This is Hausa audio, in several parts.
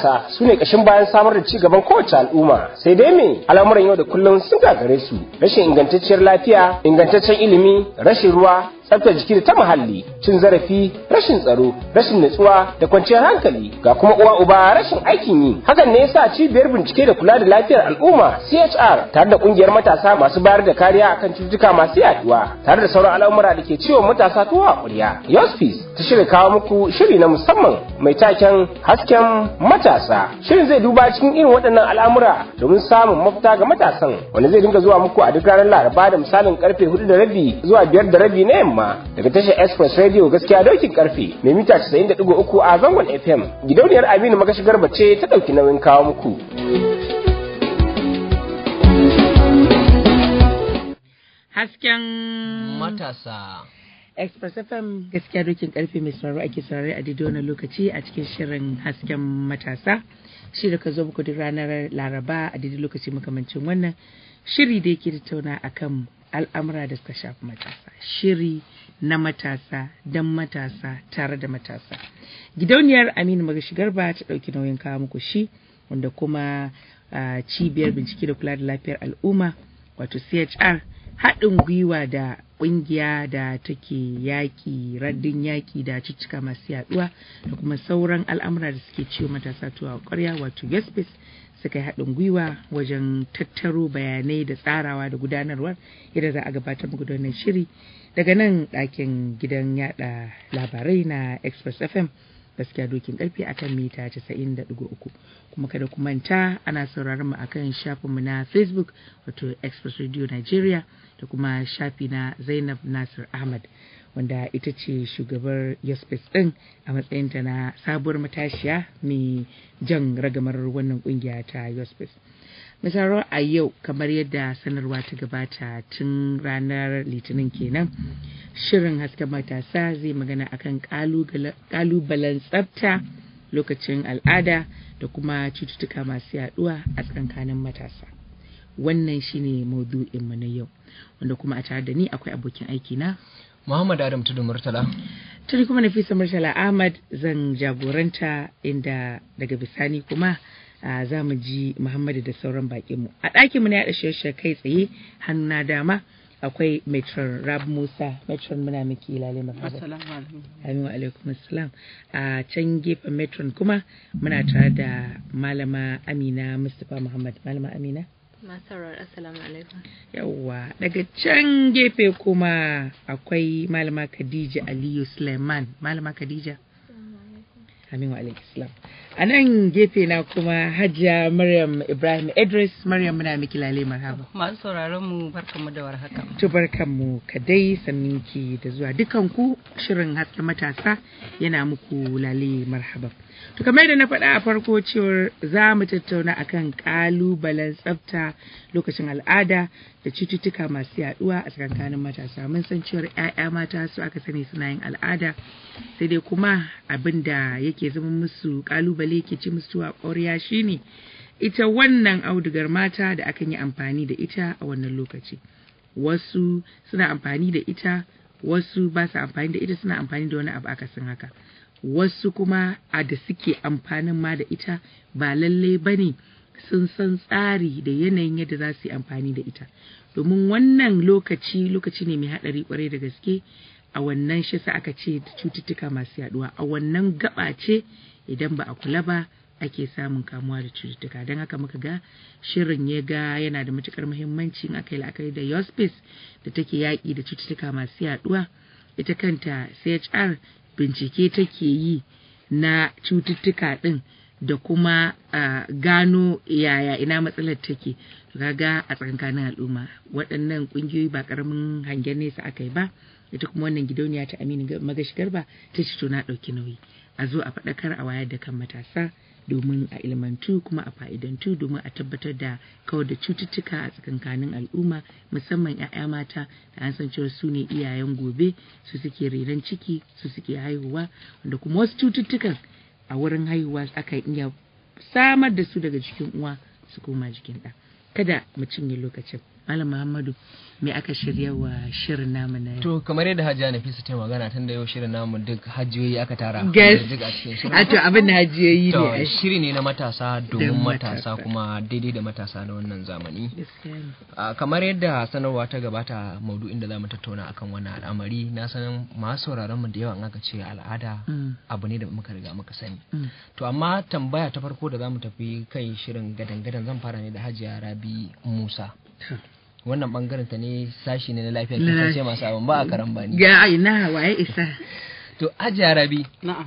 matasa su ne ƙashin bayan samar da ci gaban kowace al'umma sai dai me al'amuran yau da kullum sun gagare su rashin ingantacciyar lafiya ingantaccen ilimi rashin ruwa tsaftar jiki da ta muhalli cin zarafi rashin tsaro rashin nutsuwa da kwanciyar hankali ga kuma uwa uba rashin aikin yi hakan ne yasa cibiyar bincike da kula da lafiyar al'umma CHR tare da kungiyar matasa masu bayar da kariya akan cututtuka masu yaduwa tare da sauran al'amura da ke ciwon matasa tuwa a ƙwarya Yospis ta shirya kawo muku shiri na musamman mai taken hasken matasa shirin zai duba cikin irin waɗannan al'amura domin samun mafita ga matasan wanda zai dinga zuwa muku a duk ranar laraba da misalin karfe hudu da rabi zuwa biyar da rabi na yamma daga tashar express radio gaskiya daukin karfe mai mita 90.3 a zangon fm gidauniyar aminu magashigar bace ta dauki nauyin kawo muku hasken matasa express fm gaskiya dokin karfe mai sauraro ake saurare a daidai wannan lokaci a cikin shirin hasken matasa shi da ka zo muku duk ranar laraba a daidai lokaci makamancin wannan shiri da yake tattauna akan al'amura da suka shafi matasa shiri na matasa don matasa tare da matasa gidauniyar aminu magashi garba ta ɗauki nauyin kawo muku shi wanda kuma cibiyar bincike da kula da lafiyar al'umma wato chr haɗin gwiwa da ƙungiya da take yaƙi raddin yaƙi da cicika masu yaɗuwa da kuma sauran al'amura da suke ciwo matasa tuwa ƙwarya wato yaspis suka yi haɗin gwiwa wajen tattaro bayanai da tsarawa da gudanarwar yadda za a gabatar muku da wannan shiri daga nan ɗakin gidan yada labarai na express fm gaskiya dokin karfe akan mita 90.3 kuma kada ku manta ana sauraron mu akan shafinmu na facebook wato express radio nigeria da kuma shafi na zainab nasir ahmad wanda ita ce shugabar yaspes din a matsayinta na sabuwar matashiya mai jan ragamar wannan kungiya ta yaspes misaro a yau kamar yadda sanarwa ta gabata tun ranar litinin kenan shirin hasken matasa zai magana akan kalubalen tsafta lokacin al'ada da kuma cututtuka masu yaduwa a tsakankanin matasa wannan shine maudu'inmu na yau wanda kuma a tare da ni akwai abokin aiki na Muhammad Adam Tudu Murtala. Tuni kuma Nafisa Murtala Ahmad zan jagoranta inda daga bisani kuma uh, za mu ji Muhammadu da sauran bakinmu. A ɗakinmu na yaɗa shirye kai tsaye hannu na dama akwai Metron Rab Musa. Metron muna miki lalai marhaba. Assalamu alaikum. Amin wa alaikum assalam. A can gefen Metron kuma muna tare da Malama Amina Mustapha Muhammad. Malama Amina. Masarar Assalamu alaikum. Yawwa daga can gefe kuma akwai Malama Khadija Aliyu Suleiman. Malama Khadija. Amin wa alaikum salam. A nan gefe na kuma Hajiya Maryam Ibrahim Idris. Maryam muna miki lale marhaba. Masu sauraron mu barkanmu da warhaka. To barkanmu kadai sanninki da zuwa dukanku shirin hasken matasa yana muku lale marhaba. To kamar da na faɗa a farko cewar za mu tattauna akan ƙalubalen tsafta lokacin al'ada da cututtuka masu yaɗuwa a tsakankanin matasa. Mun san cewar 'ya'ya mata su aka sani suna yin al'ada sai dai kuma abin da yake zama musu ƙalubale yake ci musu a ƙwarya shine ita wannan audugar mata da akan yi amfani da ita a wannan lokaci. Wasu suna amfani da ita wasu ba su amfani da ita suna amfani da wani abu akasin haka. wasu kuma a da suke amfanin ma da ita ba lallai ba ne sun san tsari da yanayin yadda za su yi amfani da ita domin wannan lokaci lokaci ne mai haɗari kwarai da gaske a wannan shi sa aka ce cututtuka masu yaduwa a wannan gaba ce idan ba a kula ba ake samun kamuwa da cututtuka don haka muka ga shirin ya ga yana da matukar muhimmanci in aka yi la'akari da yospis da take yaƙi da cututtuka masu yaduwa ita kanta chr bincike take yi na cututtuka ɗin da kuma uh, gano yaya ina matsalar take kaga a tsakankanin al'umma waɗannan ƙungiyoyi ba ƙaramin hangen nesa aka yi ba ita kuma wannan gidauniya ta aminu magashi garba ta ce to na ɗauki nauyi a zo a faɗakar a wayar da kan matasa domin a ilmantu kuma a fa'idantu domin a tabbatar da kawar da cututtuka a tsakankanin al'umma musamman 'ya'ya mata da an san cewa su ne iyayen gobe su suke renon ciki su suke haihuwa wanda kuma wasu cututtukan a wurin haihuwa aka iya samar da su daga jikin uwa su koma jikin ɗa kada mu cinye lokacin Malam Muhammadu me aka shirya wa shirin namu na yau? To kamar yadda Hajiya Nafisa ta magana tun da yau shirin namu duk hajjiyoyi aka tara. Gas. Duk a cikin shirin. A to abin da hajiyoyi ne. To ai. shiri ne na matasa domin Don matasa matasa. kuma daidai da matasa na wannan zamani. Gaskiya ne. Ah, kamar yadda sanarwa ta gabata maudu'in da za mu tattauna akan wannan al'amari na san masu sauraron mu da yawa in aka ce al'ada Mm. abu ne da muka riga muka sani. Mm. To amma tambaya ta farko da za mu tafi kai shirin gadan-gadan zan fara ne da Hajiya Rabi Musa. To. Wannan bangaren ta ne sashi ne na lafiyar Na kasance masu abin ba a karan bani. Ga aina waye isa. To Hajiya Rabi Na'am.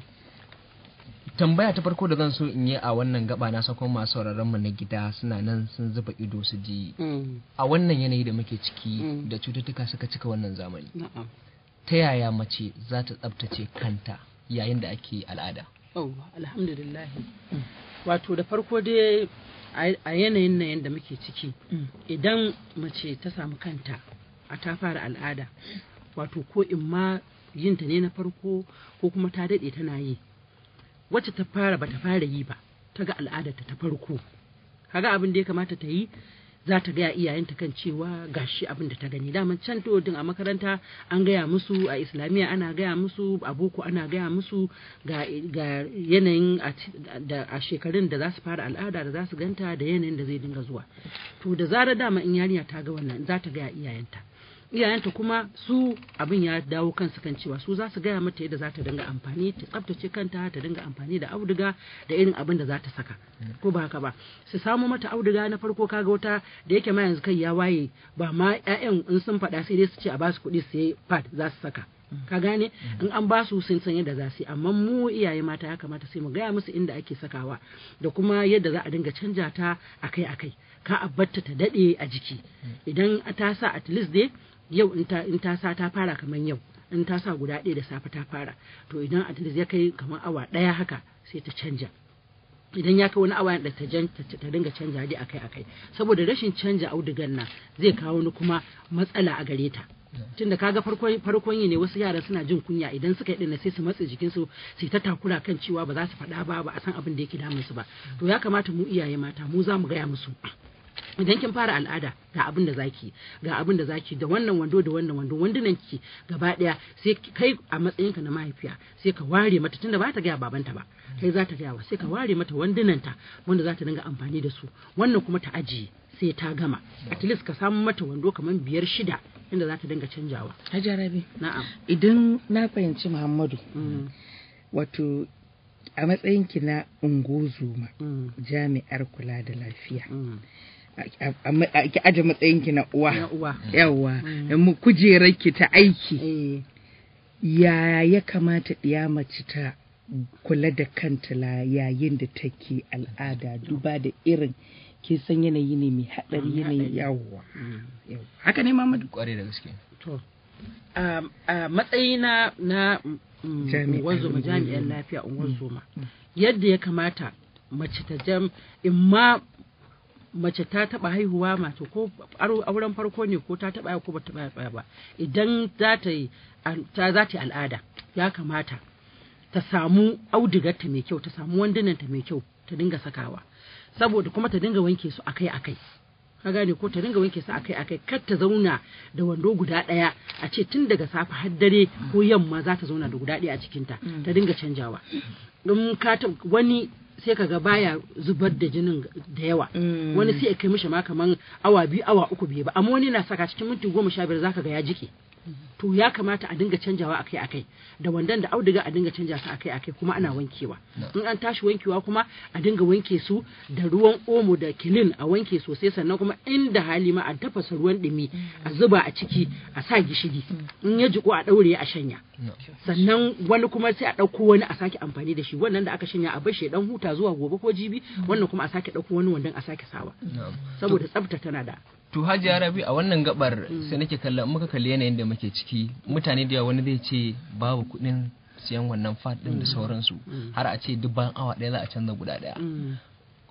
tambaya ta farko da zan so in yi a wannan gaba na sakon masu sauraron mu na gida suna nan sun zuba ido su ji Mm. a wannan yanayi da muke ciki Mm. da cututtuka suka cika wannan zamani Na'am. ta yaya mace za ta tsabtace kanta yayin da ake al'ada Oh, alhamdulillah. Wato da farko dai a a yanayin nan yadda muke ciki Mm. idan mace ta samu kanta a ta fara al'ada wato ko in ma yinta ne na farko ko kuma ta daɗe tana yi wacce ta fara bata fara yi ba ta ga al'adarta ta farko kaga abin da ya kamata ta yi za ta gaya iyayenta kan cewa gashi abin da ta gani daman can to din a makaranta an gaya musu a islamiyya ana gaya musu a boko ana gaya musu ga, ga yanayin a ci- da a shekarun da za su fara al'ada da za su ganta da yanayin da zai dinga zuwa to da zarar dama in yarinya ta ga wannan za ta gaya iyayenta iyayenta kuma su abin ya dawo kansu kan cewa su za su gaya mata yadda za ta dinga amfani ta tsaftace kanta ta dinga amfani da auduga da irin abin da za ta saka ko ba haka ba su samu mata auduga na farko kaga wata da yake ma yanzu kai ya waye ba ma ƴaƴan in sun faɗa sai dai su ce a ba su kuɗi su yi pad za su saka ka gane in an ba su sun san yadda za su yi amma mu iyaye mata ya kamata sai mu gaya musu inda ake sakawa da kuma yadda za a dinga canja ta akai akai ka a batta ta daɗe a jiki idan ta sa at least dai yau in ta in ta sa ta fara kamar yau in ta sa guda ɗaya da safe ta fara to idan at least ya kai kamar awa ɗaya haka sai ta canja idan ya kai wani awa da ta jan ta ta dinga canja dai akai akai saboda rashin canja audugan nan zai kawo ni kuma matsala a gare ta tunda kaga farkon farkon yi ne wasu yara suna jin kunya idan suka yi dinna sai su matse jikinsu sai ta takura kan cewa ba za su faɗa ba ba a san abin da yake damun su ba to ya kamata mu iyaye mata mu za mu gaya musu idan kin fara al'ada ga abin da zaki ga abin da zaki da wannan wando da wannan wando wandunan ki gaba daya sai ki- kai a matsayinka na mahaifiya sai ka ware mata tunda ba ta gaya babanta ba kai za ta gaya wa sai ka ware mata wandunanta wanda za ta dinga amfani da su wannan kuma ta ajiye sai ta gama at least ka samu mata wando kamar biyar shida inda za ta dinga canjawa Hajiya Rabi. na'am Idan na fahimci Muhammadu Mm, wato a matsayinki na ungozuma mm, jami'ar kula da lafiya. mm. A- a- a- Ki aje matsayinki na na uwa. uwa Yawwa, Mm. mu kujerarki ta aiki. eh Ya ya kamata ɗiya mace ta kula da kanta la yayin da take al'ada duba da irin kin san yanayi ne mai haɗari Mm, yanayi haɗari. yawwa. mm. yawwa. Haka ne Muhammadu? kwarai da gaske To, a a matsayina na mm, Jami'ar unguwar jami'an ungozoma. lafiya unguwar yadda ya kamata mace ta jam in ma mace ta taba haihuwa mace ko aro- auren farko ne ko ta taba haihuwa ko ba ta taba haihuwa ba idan za ta yi al- ta za ta yi al'ada ya kamata ta samu audigarta mai kyau ta samu wandunanta mai kyau ta dinga sakawa saboda kuma ta dinga wanke su akai akai ka gane ko ta dinga wanke su akai akai kar ta zauna da wando guda ɗaya a ce tun daga safe har dare ko yamma za ta zauna da guda ɗaya a cikinta ta dinga canjawa in ka ta wani sai kaga baya zubar da jinin da yawa Mm. wani sai ya kai mishi ma kaman awa biyu awa uku bai ba amma wani na saka cikin minti goma sha biyar zaka ga ya jike to ya kamata a dinga canjawa akai akai da wandan da auduga a dinga canja su akai akai kuma ana wankewa in an tashi wankewa kuma a dinga wanke su da ruwan omo da kilin a wanke sosai sannan kuma inda hali ma a tafasa ruwan dumi a zuba a ciki a sa gishiri in ya jiko a daure a shanya sannan wani kuma sai a ɗauko wani a sake amfani da shi wannan da aka shanya a bar shi ya dan huta zuwa gobe ko jibi wannan kuma a sake ɗauko wani wandan a sake sawa saboda tsafta tana da To Hajiya Rabi a wannan gabar sai nake kalla in muka kalli yanayin da muke ciki mutane da yawa wani zai ce babu kuɗin siyan wannan fat ɗin da sauransu har a ce duk bayan awa ɗaya za a canza guda ɗaya.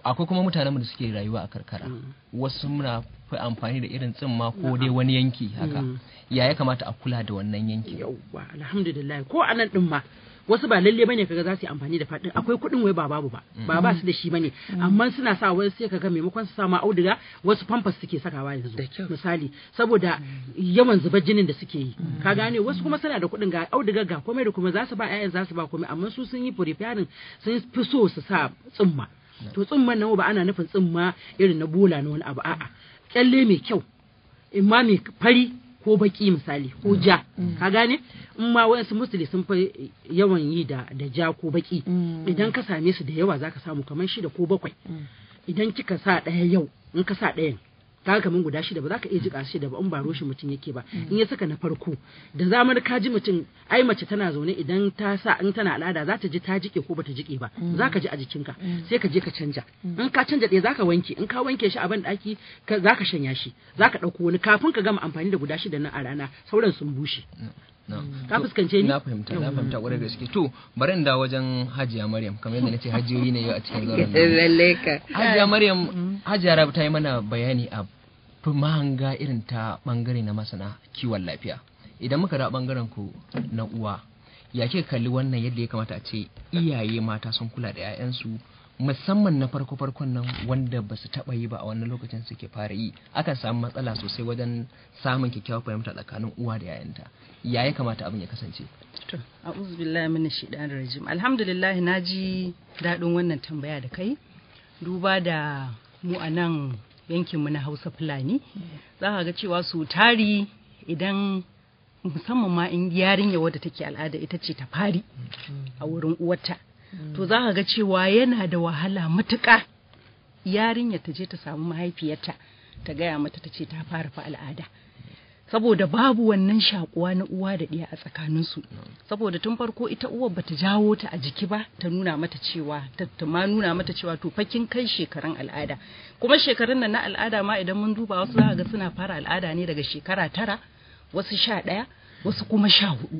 akwai kuma mutanen da suke rayuwa a karkara wasu muna fi amfani da irin tsimma ko dai wani yanki haka Mm. ya ya kamata a kula da wannan yanki yauwa alhamdulillah ko anan din ma wasu ba lalle bane kaga za su yi amfani da fadin akwai kuɗin wai ba babu ba ba ba su da shi bane amma suna sa wai sai kaga maimakon su sa ma auduga wasu pampers suke sakawa yanzu Da kyau. misali saboda yawan zubar jinin da suke yi ka gane wasu kuma suna da kuɗin ga auduga ga komai da kuma za su ba ƴaƴan za su ba komai amma su sun yi preparing sun fi so su sa tsumma to tsumman nan ba ana nufin tsumma irin na bola na wani abu a'a kyalle mai kyau in ma mai fari ko baki misali ko ja ka gane in ma wayansu musuli sun fi yawan yi da da ja ko baki idan ka same su da yawa zaka samu kamar shida ko bakwai idan kika sa ɗaya yau in ka sa ɗayan kaga kamar guda shida ba za ka iya jika shida ba in ba roshi mutum yake ba in ya saka na farko da zamar ka ji mutum ai mace tana zaune idan ta sa in tana al'ada za ta ji ta jike ko bata jike ba za ka ji a jikinka sai ka je ka canja in ka canja ɗaya za ka wanke in ka wanke shi a ban ɗaki za ka shanya shi za ka ɗauko wani kafin ka gama amfani da guda shida nan a rana sauran sun bushe Na. Ka To, fuskance ni? na fahimta na fahimta kwarai da gaske to bari in dawo wajen hajiya maryam kamar yadda nace hajiyoyi ne yau a cikin zauren nan lalle ka hajiya maryam hajiya rabu ta yi mana bayani a fi mahanga irin ta bangare na masana kiwon lafiya idan muka da bangaren ku na uwa ya ke kalli wannan yadda ya kamata a ce iyaye mata sun kula da 'ya'yansu musamman na farko farkon nan wanda ba su taba yi ba a wannan lokacin suke fara yi akan samu matsala sosai wajen samun kyakkyawar fahimta tsakanin uwa da 'ya'yanta ya ya kamata abin ya kasance To, a'udhu billahi minash shaitanir rajim. Alhamdulillah na ji daɗin wannan tambaya da kai. Duba da mu a nan yankinmu na Hausa Fulani, za ka ga cewa su tari idan musamman ma in yarinya wadda take al'ada ita ce ta fari a wurin uwarta. To za ka ga cewa yana da wahala matuƙa yarinya ta je ta samu mahaifiyarta ta gaya mata ta ce ta fara fa al'ada. saboda babu wannan shakuwa na uwa da ɗiya a tsakaninsu saboda tun farko ita uwar bata jawo ta a jiki ba ta nuna mata cewa ta ta ma nuna mata cewa to fakin kai shekarun al'ada kuma shekarun nan na al'ada ma idan mun duba wasu za ga suna fara al'ada ne daga shekara tara wasu sha ɗaya wasu kuma sha hudu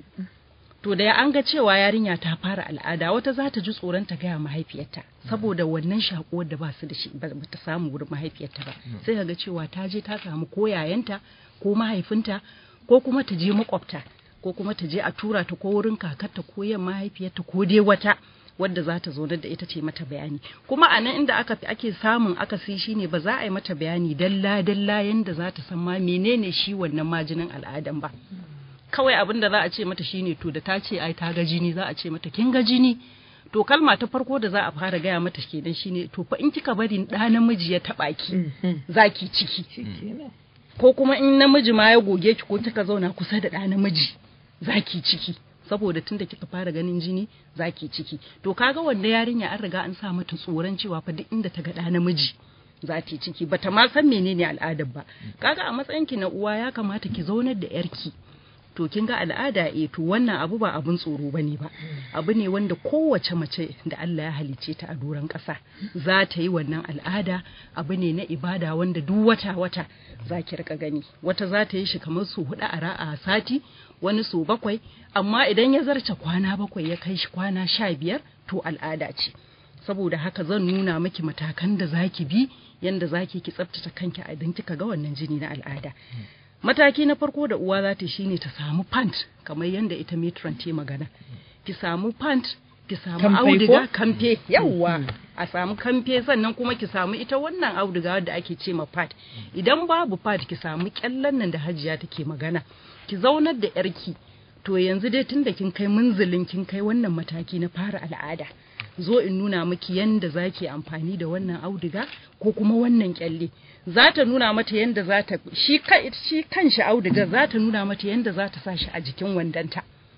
to da an ga cewa yarinya ta fara al'ada wata za ta ji tsoron ta gaya mahaifiyarta saboda wannan shakuwar da ba su da shi ba ta samu wurin mahaifiyarta ba sai ka ga cewa ta je ta samu ko yayanta ko mahaifinta ko kuma ta je makwabta ko kuma ta je a tura ta ko wurin kakarta ko yan mahaifiyarta ko dai wata wadda za ta zo da ita ce mata bayani kuma a nan inda aka fi ake samun akasi shine ba za a yi mata bayani dalla dalla yanda za ta san ma menene shi wannan majinin al'adan ba kawai abin da za a ce mata shine to da ta ce ai ta ga jini za a ce mata kin ga jini to kalma ta farko da za a fara gaya mata kenan shine to fa in kika bari ɗa namiji ya taɓa ki zaki ciki ko kuma in namiji ma ya goge ki ko kika zauna kusa da ɗa namiji zaki ciki saboda tunda kika fara ganin jini zaki ciki to kaga wanda yarinya an riga an sa mata tsoron cewa fa duk inda ta ga ɗa namiji za ta yi ciki bata ma san menene al'adar ba kaga a matsayin ki na uwa ya kamata ki zaunar da yarki to kin ga al'ada eh to wannan abu ba abun tsoro bane ba abu ne wanda kowace mace da Allah ya halice ta a doron ƙasa za ta yi wannan al'ada abu ne na ibada wanda duk wata wata za ki rika gani wata za ta yi shi kamar su hudu a ra'a sati wani su bakwai amma idan ya zarce kwana bakwai ya kai shi kwana sha biyar to al'ada ce saboda haka zan nuna miki matakan da zaki bi yanda zaki ki tsaftace kanki a idan kika ga wannan jini na al'ada mataki na farko da uwa za ta shine ta samu pant kamar yanda ita matron ta magana ki samu pant ki samu Kamfe ko? auduga kamfe yawwa a samu kamfe sannan kuma ki samu ita wannan auduga wadda ake ce ma pad idan babu pad ki samu kyallan nan da hajiya take magana ki zaunar da yarki to yanzu dai tunda kin kai munzulin kin kai wannan mataki na fara al'ada zo in nuna miki yanda zaki amfani da wannan auduga ko kuma wannan kyalle za ta nuna mata yanda za ta shi ka- shi kanshi auduga za ta nuna mata yanda za ta sa shi a jikin wandanta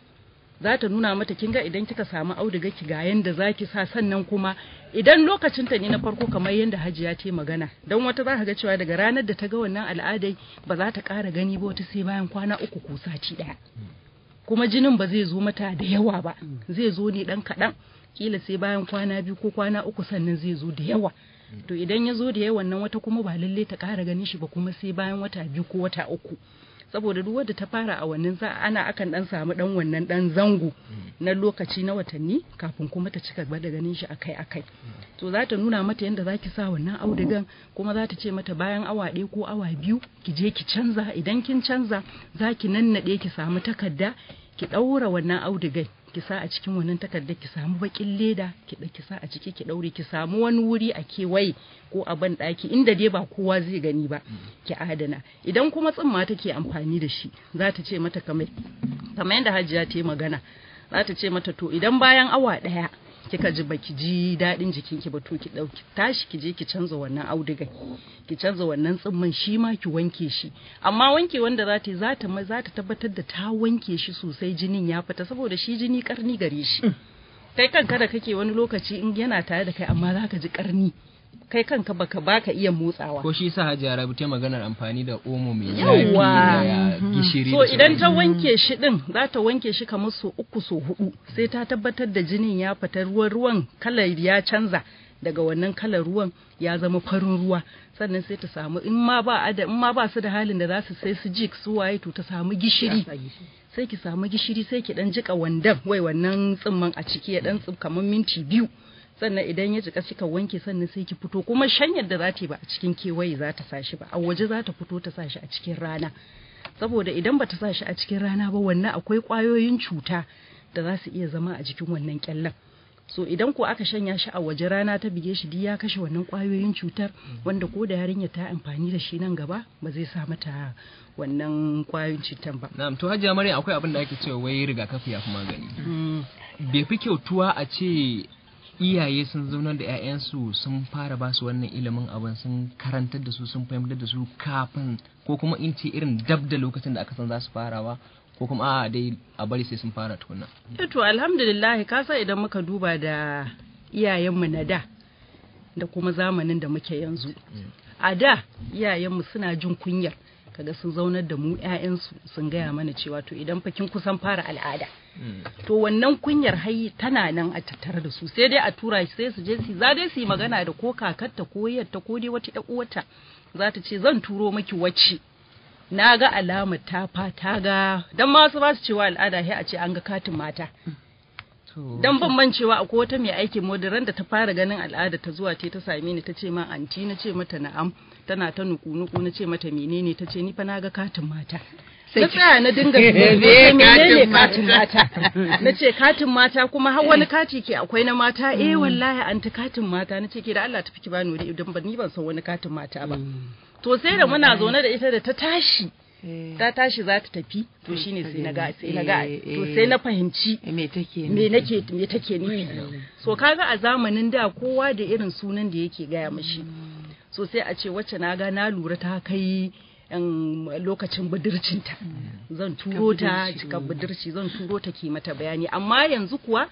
za ta nuna mata kinga idan kika samu auduga ki ga yanda zaki sa sannan kuma idan lokacin ta ne na farko kamar yanda hajiya ta yi magana dan wata za ka ga cewa daga ranar da ta ga wannan al'adai ba za ta ƙara gani ba wata sai bayan kwana uku ko sati ɗaya kuma jinin ba zai zo mata da yawa ba zai zo ne dan kaɗan kila sai bayan kwana biyu ko kwana uku sannan zai zo da yawa to idan ya zo da yawan nan wata kuma ba lalle ta ƙara ganin shi ba kuma sai bayan wata biyu ko wata uku saboda duk wadda ta fara a wannan za ana akan dan samu dan wannan dan zango na lokaci na watanni kafin kuma ta cika gaba da ganin shi akai akai to za ta nuna mata yadda za ki sa wannan audigan kuma za ta ce mata bayan awa ɗaya ko awa biyu ki je ki canza idan kin canza za ki nannaɗe ki samu takarda ki ɗaura wannan audigan ki sa a cikin wannan takarda ki samu bakin leda ki ki sa a ciki ki ɗaure ki samu wani wuri a kewaye ko a ban ɗaki inda dai ba kowa zai gani ba ki adana idan kuma tsimma take amfani da shi za ta ce mata kamar kamar yadda hajiya ta yi magana za ta ce mata to idan bayan awa ɗaya kika ji baki ji daɗin jikinki ba to ki ɗauki tashi ki je ki canza wannan audigan ki canza wannan tsimman shi ma ki wanke shi amma wanke wanda za ta yi za ta za ta tabbatar da ta wanke shi sosai jinin ya fita saboda shi jini karni gare shi kai kanka da kake wani lokaci in yana tare da kai amma za ka ji karni kai kanka baka baka iya motsawa ko shi sa hajiya rabu ta maganar amfani da omo mai Yawwa. zafi da gishiri so da idan ta sauransu. wanke shi din za ta wanke shi kamar so uku so hudu sai ta tabbatar da jinin ya fita ruwan ruwan kalar ya canza daga wannan kalar ruwan ya zama farin ruwa sannan sai ta samu in ma ba a da in ma ba su da halin da za su sai su jik su waye to ta samu gishiri sai ki samu gishiri sai ki dan jika wandan wai wannan tsimman a ciki ya dan tsim kamar minti biyu sannan idan ya jika kika wanke sannan sai ki fito kuma shanyar da za ta yi ba a cikin kewaye za ta sa shi ba a waje za ta fito ta sa shi a cikin rana saboda idan bata sa shi a cikin rana ba wannan akwai ƙwayoyin cuta da za su iya zama a jikin wannan kyallen so idan ko aka shanya shi a waje rana ta bige shi duk ya kashe wannan ƙwayoyin cutar wanda ko da yarinya ta amfani da shi nan gaba ba zai sa mata wannan ƙwayoyin cutar ba Na'am to hajiya Maryam akwai abin da ake cewa wai rigakafi ya fi magani. Bai fi kyautuwa a ce iyaye sun zaunar da 'ya'yansu sun fara ba su wannan ilimin abin sun karantar da su sun fahimtar da su kafin ko kuma in ce irin dab da lokacin da aka san za su farawa ko kuma a dai a bari sai sun fara tukuna. Eh to alhamdulillah ka san idan muka duba da iyayenmu na da da kuma zamanin da muke yanzu a da iyayenmu suna jin kunyar kaga sun zaunar da mu 'ya'yansu sun gaya mana cewa to idan fa kin kusan fara al'ada to wannan kunyar hai tana nan a tattare da su sai dai a tura shi sai su je su za dai su yi magana da ko kakarta ko yarta ko dai wata ƴar uwarta za ta ce zan turo maki wacce na ga alamar ta fa ta ga dan ma su ba su cewa al'ada sai a ce an ga katin mata dan bambancewa akwai wata mai aikin modiran da ta fara ganin al'ada ta zuwa te ta same ni ta ce ma anti na ce mata na'am tana ta nuku nuku na ce mata menene ta ce ni fa na ga katin mata na tsaya na dinga Me menene katin katin mata na ce katin mata kuma har wani kati ke akwai na mata eh wallahi anti katin mata na ce ke da Allah tafi ki bani wuri idan ban ni ban san wani katin mata ba to sai da muna zaune da ita da ta tashi ta tashi za ta tafi to shine sai na ga sai na ga to sai na fahimci me take me nake me take nufi so kaga a zamanin da kowa da irin sunan da yake gaya mashi so sai a ce wacce na ga na lura ta kai yan lokacin budurcinta zan turo ta cikin budurci zan turo ta ke mata bayani amma yanzu kuwa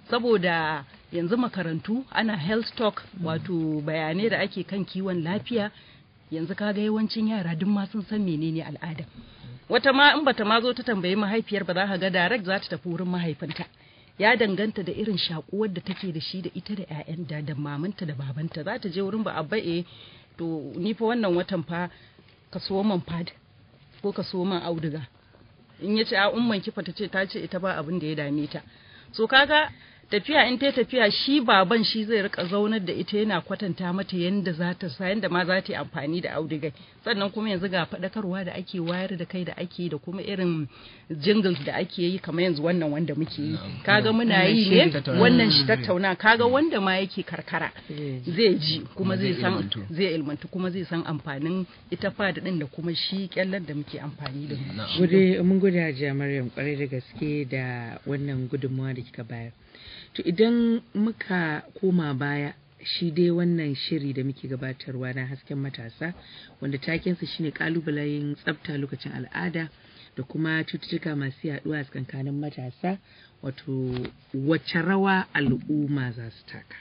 saboda yanzu makarantu ana health talk wato bayanai da ake kan kiwon lafiya yanzu kaga yawancin yara duk ma sun san menene al'ada wata ma in bata ma zo ta tambayi mahaifiyar ba za ka ga direct za ta tafi wurin mahaifinta ya danganta da irin shakuwar da take da shi da ita da ƴaƴan da da mamanta da babanta za ta je wurin ba abba eh to ni fa wannan watan fa ka so man pad ko ka so man auduga in ya ce a umman kifa ta ce ta ce ita ba abin da ya dame ta so kaga tafiya in ta tafiya shi baban shi zai rika zaunar da ita yana kwatanta mata yanda za ta sa yanda ma za ta yi amfani da audigai sannan kuma yanzu ga faɗakarwa da ake wayar da kai da ake da kuma irin jingles da ake yi kamar yanzu wannan wanda muke yi kaga muna yi ne wannan shi tattauna kaga wanda ma yake karkara zai ji kuma zai san zai ilmantu kuma zai san amfanin ita fada din da kuma shi kyallar da muke amfani da shi Gode mun gode Hajiya Maryam kwarai da gaske da wannan gudunmawa da kika bayar. To idan muka koma baya shi dai wannan shiri da muke gabatarwa na hasken matasa wanda takensa shine kalubalen tsafta lokacin al'ada da kuma cututtuka masu yaduwa a tsakankanin matasa wato wacce rawa al'umma za su taka.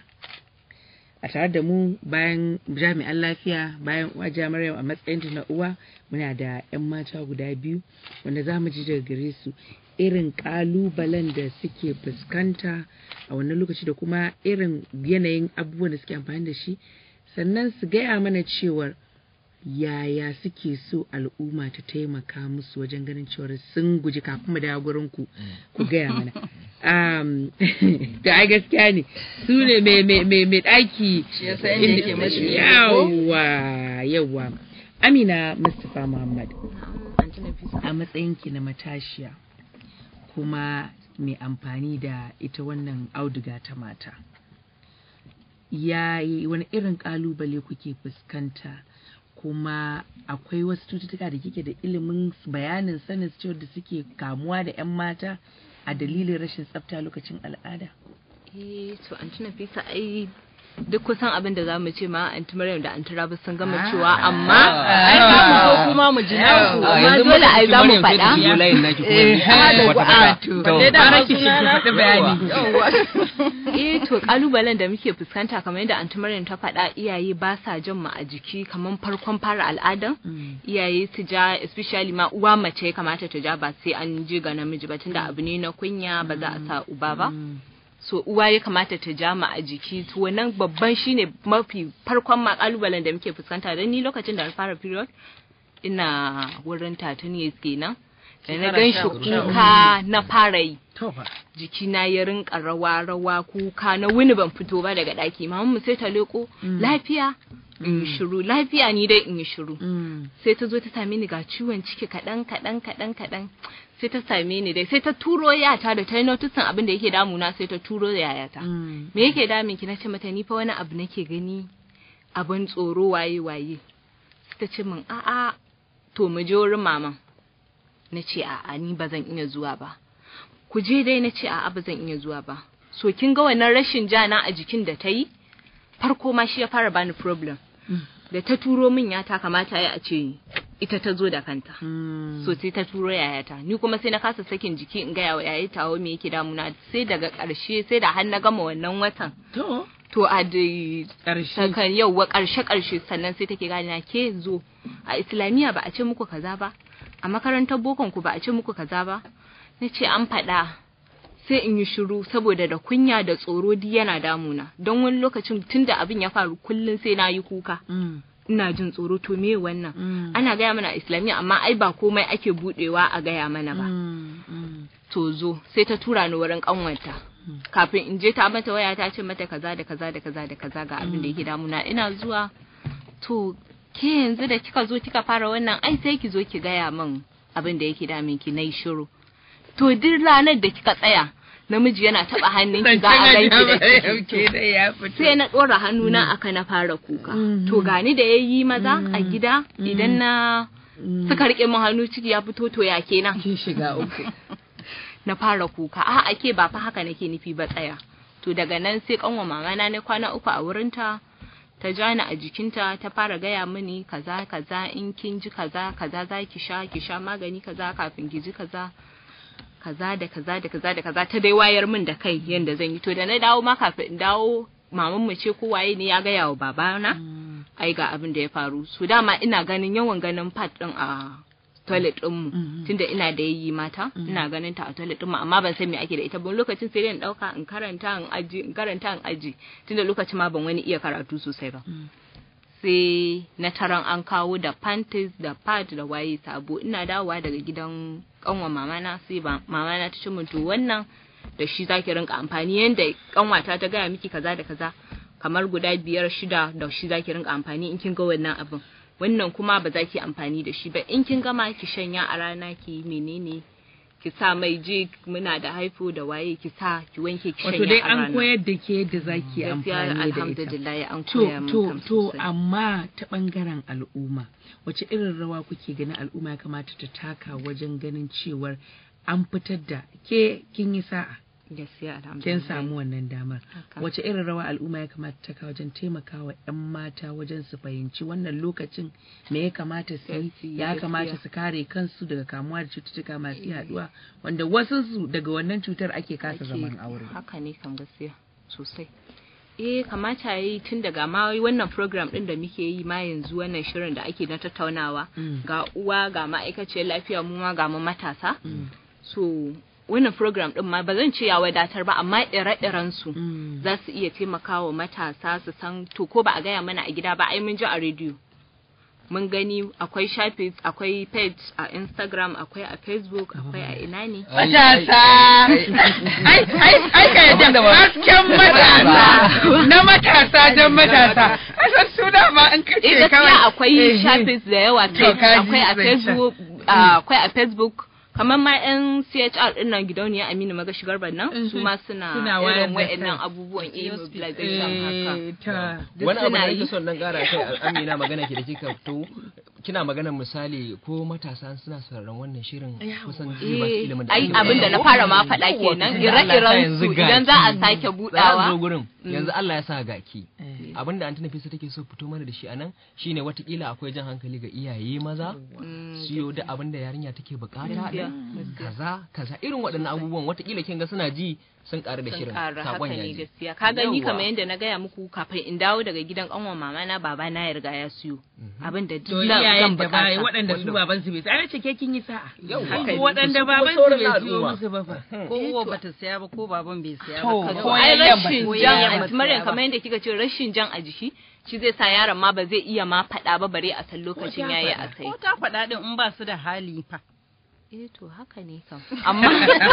a tare da mu bayan jami'an lafiya bayan uwa Maryam a matsayin na uwa muna da 'yan mata guda biyu wanda za mu ji daga gare su irin kalubalen da suke fuskanta a wannan lokaci da kuma irin yanayin abubuwan da suke amfani da shi sannan su gaya mana cewar yaya suke so al'umma ta taimaka musu wajen ganin cewar sun guji kafin mu dawo gurin ku ku gaya mana um, da ai gaskiya ne su ne mai mai mai mai daki Shi ya san inda yake mashi ko? yawa yawa Amina Mustapha Muhammad a matsayinki na matashiya kuma mai amfani da ita wannan auduga ta mata ya wani irin kalubale kuke fuskanta kuma akwai wasu cututtuka da kike da ilimin bayanin sanin cewa da suke kamuwa da 'yan mata a dalilin rashin tsafta lokacin al'ada Eh, to an tuna fisa ai duk kusan abin da za mu ce ma anti Maryam da anti Rabi sun gama cewa amma ai za mu so kuma mu ji naku amma yanzu dole ai za mu Maryam sai ta faɗa. shigo layin naki kuma Eh, ni hada wata ku- fata. a, to, To, balle da Fara ma ki shiga sunana- faɗi bayani eh to kalubalen da muke fuskanta kamar yadda anti Maryam ta faɗa iyaye ba sa jin mu a jiki kamar farkon fara al'adan iyaye su ja especially ma uwa mace ya kamata ta ja ba sai an je ga namiji ba tunda abu ne na kunya ba za a sa uba ba so uwa ya kamata ta ja mu a jiki to wannan babban shine mafi farkon ma kalubalen da muke fuskanta don ni lokacin da na fara period ina wurin tatuniya kenan da na gan shi kuka na fara yi to fa jikina ya rinka rawa rawa kuka na wuni ban fito ba daga daki mamanmu sai ta leko lafiya in yi shiru lafiya ni dai in yi shiru sai ta zo ta same ni ga ciwon ciki kaɗan kaɗan kaɗan kaɗan sai ta same ni dai sai ta turo yata da ta yi notisin abin da yake damuna sai ta turo da yayata me yake damin ki na ce mata ni fa wani abu nake gani abin tsoro waye waye sai ta ce min a'a to mu je wurin maman na ce a'a ni ba zan iya zuwa ba ku je dai na ce a'a ba zan iya zuwa ba so kin ga wannan rashin jana a jikin da ta yi farko ma shi ya fara bani problem da ta turo min ya ta kamata ya a ce ita ta zo da kanta so sai ta turo yayata ni kuma sai na kasa sakin jiki in gaya wa yayi tawo me yake damuna sai daga ƙarshe sai da har na gama wannan watan to to a da ƙarshe sakan yau wa ƙarshe ƙarshe sannan sai take gane na ke zo a islamiyya ba a ce muku kaza ba a makarantar bokon ku ba a ce muku kaza ba na ce an faɗa sai in yi shiru saboda da kunya da tsoro duk yana damuna don wani lokacin tunda abin ya faru kullum sai na yi kuka Mm, ina jin tsoro to me wannan mm, ana gaya mana a islamiyya amma ai ba komai ake budewa a gaya mana ba mm, mm. to zo sai ta tura ni wurin kanwarta kafin in je ta mata waya ta ce mata kaza da kaza da kaza da kaza ga abin da yake damuna ina zuwa to ke yanzu da kika zo kika fara wannan ai sai ki zo ki gaya min abin da yake damin ki nayi shiru to duk ranar da kika tsaya namiji yana taba hannun ki za a ganki da ciki Ke da ya fito. sai na ɗora hannuna aka na fara kuka to gani da yayi maza a gida idan na suka rike min hannu ciki ya fito to ya kenan Kin shiga uku. na fara kuka a ake ba fa haka nake nufi ba tsaya to daga nan sai kanwa mama na na kwana uku a wurinta ta ja ni a jikinta ta fara gaya mini kaza kaza in kin ji kaza kaza za ki sha ki sha magani kaza kafin ki ji kaza kaza da kaza da kaza da kaza ta dai wayar min da kai yanda zan yi to da na dawo ma kafin in dawo maman mu ce ko waye ne ya gaya wa babana ai ga abin da ya faru so dama ina ganin yawan ganin pad din a toilet din mu tunda ina da yayi mata ina ganin ta a toilet din mu amma ban san me ake da ita ba lokacin sai dai in dauka in karanta in aji in karanta in aji tunda lokacin ma ban wani iya karatu sosai ba sai na taron an kawo da panties da pad da waye sabo ina dawowa daga gidan kanwa mamana sai ba mamana ta ce min to wannan da shi zaki rinka amfani yanda kanwata ta gaya miki kaza da kaza kamar guda biyar shida da shi zaki rinka amfani in kin ga wannan abin wannan kuma ba za ki amfani da shi ba in kin gama ki shanya a rana ki yi menene ki sa mai je muna da haifo da waye ki sa ki wanke ki shanya Wato dai a rana an koyar da ke yadda zaki yi Gaskiya amfani da ita. alhamdulillah an To, koya min to, kam to, sosai. amma ta ɓangaren al'umma, wace irin rawa kuke ganin al'umma ya kamata ta taka wajen ganin cewar an fitar da ke kin yi sa'a, gaskiya alhamdulillah kin samu wannan damar. Haka. Wace irin rawa al'umma ya kamata ta taka wajen taimakawa 'yan mata wajen su fahimci wannan lokacin me ya kamata su yi, Gaskiya, ya kamata su kare kansu daga kamuwa da cututtuka masu yaduwa, wanda wasu su daga wannan cutar ake kasa ake- zaman aure. haka ne kan gaskiya sosai eh kamata yayi tun daga ma wannan program din da muke yi ma yanzu wannan shirin da ake na tattaunawa Mm. ga uwa ga ma'aikaciyar lafiya mu ma ga mu matasa Mm. so wannan program din ma ba zan ce ya wadatar ba amma ire-iren su Mm. za su iya taimakawa matasa su san to ko ba a gaya mana a gida ba ai mun ji a rediyo mun gani akwai shafi akwai page a instagram akwai a facebook akwai a ina ne Matasa! Ai, ai, ai, ka yadda hasken matasa na matasa don matasa. Asan suna ma in eh kace gaskiya kawai. akwai Eh, shafis da yawa To, page kaji akwai a zancen. facebook ah, akwai a facebook kamar ma yan CHR din nan gidauniya Aminu Maga shigar nan su ma suna Suna wayar irin da wayannan kai. abubuwan eh mobilization haka Eh, ta. Duk wani abu suna da yi. nake son dan gara kai Amina magana ke da kika to kina magana misali ko matasa suna sauraron wannan shirin kusan zai ba su Eh, ilimin da ai ake abin da na bayarwa. fara ma faɗa Yawwa, kenan tunda Allah ya sa ire-iren yanzu su ga idan za a ki. sake Za a zo budawa gurin yanzu Allah ya sa ga ki abin da Antina Fisa take so fito mana da shi anan shine watakila akwai jan hankali ga iyaye maza siyo da abin da yarinya take bukata Gaskiya, din kaza kaza irin waɗannan abubuwan watakila kin ga suna ji sun ƙaru da sun shirin ƙara haka sakon ne yaji gaskiya ka gani Yawwa. kamar yadda na gaya muku kafin in dawo daga gidan ƙanwa mama na baba na ya riga ya siyo abin da To duk zan iyayen da ba bukata waɗanda su baban su bai sai ce ke kin yi sa'a. Yawwa. Haka waɗanda Su kuma baban su sauran bai siyo al'umma. musu ba fa. ko uwa bata siya ba ko baban bai siya To, ba To, ko ai yayyan ba rashin su jan siya ba. anti Maryam kamar yadda kika ce rashin jan a jiki shi zai sa yaron ma ba zai iya ma faɗa ba bare a san lokacin yayi a kai ko ta faɗa din in ba su da hali fa eh to haka ne kam amma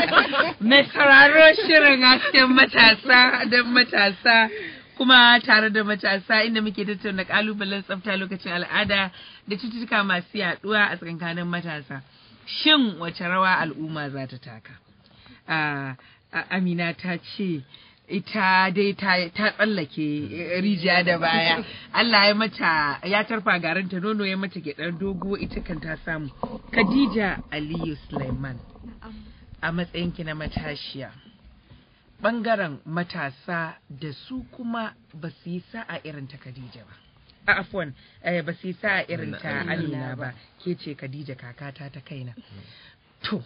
Mai sauraro shirin hasken matasa don matasa kuma tare da matasa inda muke tattauna kalubalen tsafta lokacin al'ada da cututtuka masu yaduwa a tsakankanin matasa. Shin wace rawa al'umma za ta taka? Ah, ah, Amina ta ce ita dai ta, ta tsallake eh, rijiya da baya. Allah ya mata ya tarfa garinta nono ya mata gyaɗar dogo ita kan ta samu. Khadija Aliyu Sulaiman. a matsayinki na matashiya ɓangaren matasa da su kuma ba su yi sa'a irin ta Khadija ba. A afwan, eh, ba su yi sa'a irin ta Amina ba, ke ce Khadija kakata ta kaina. To,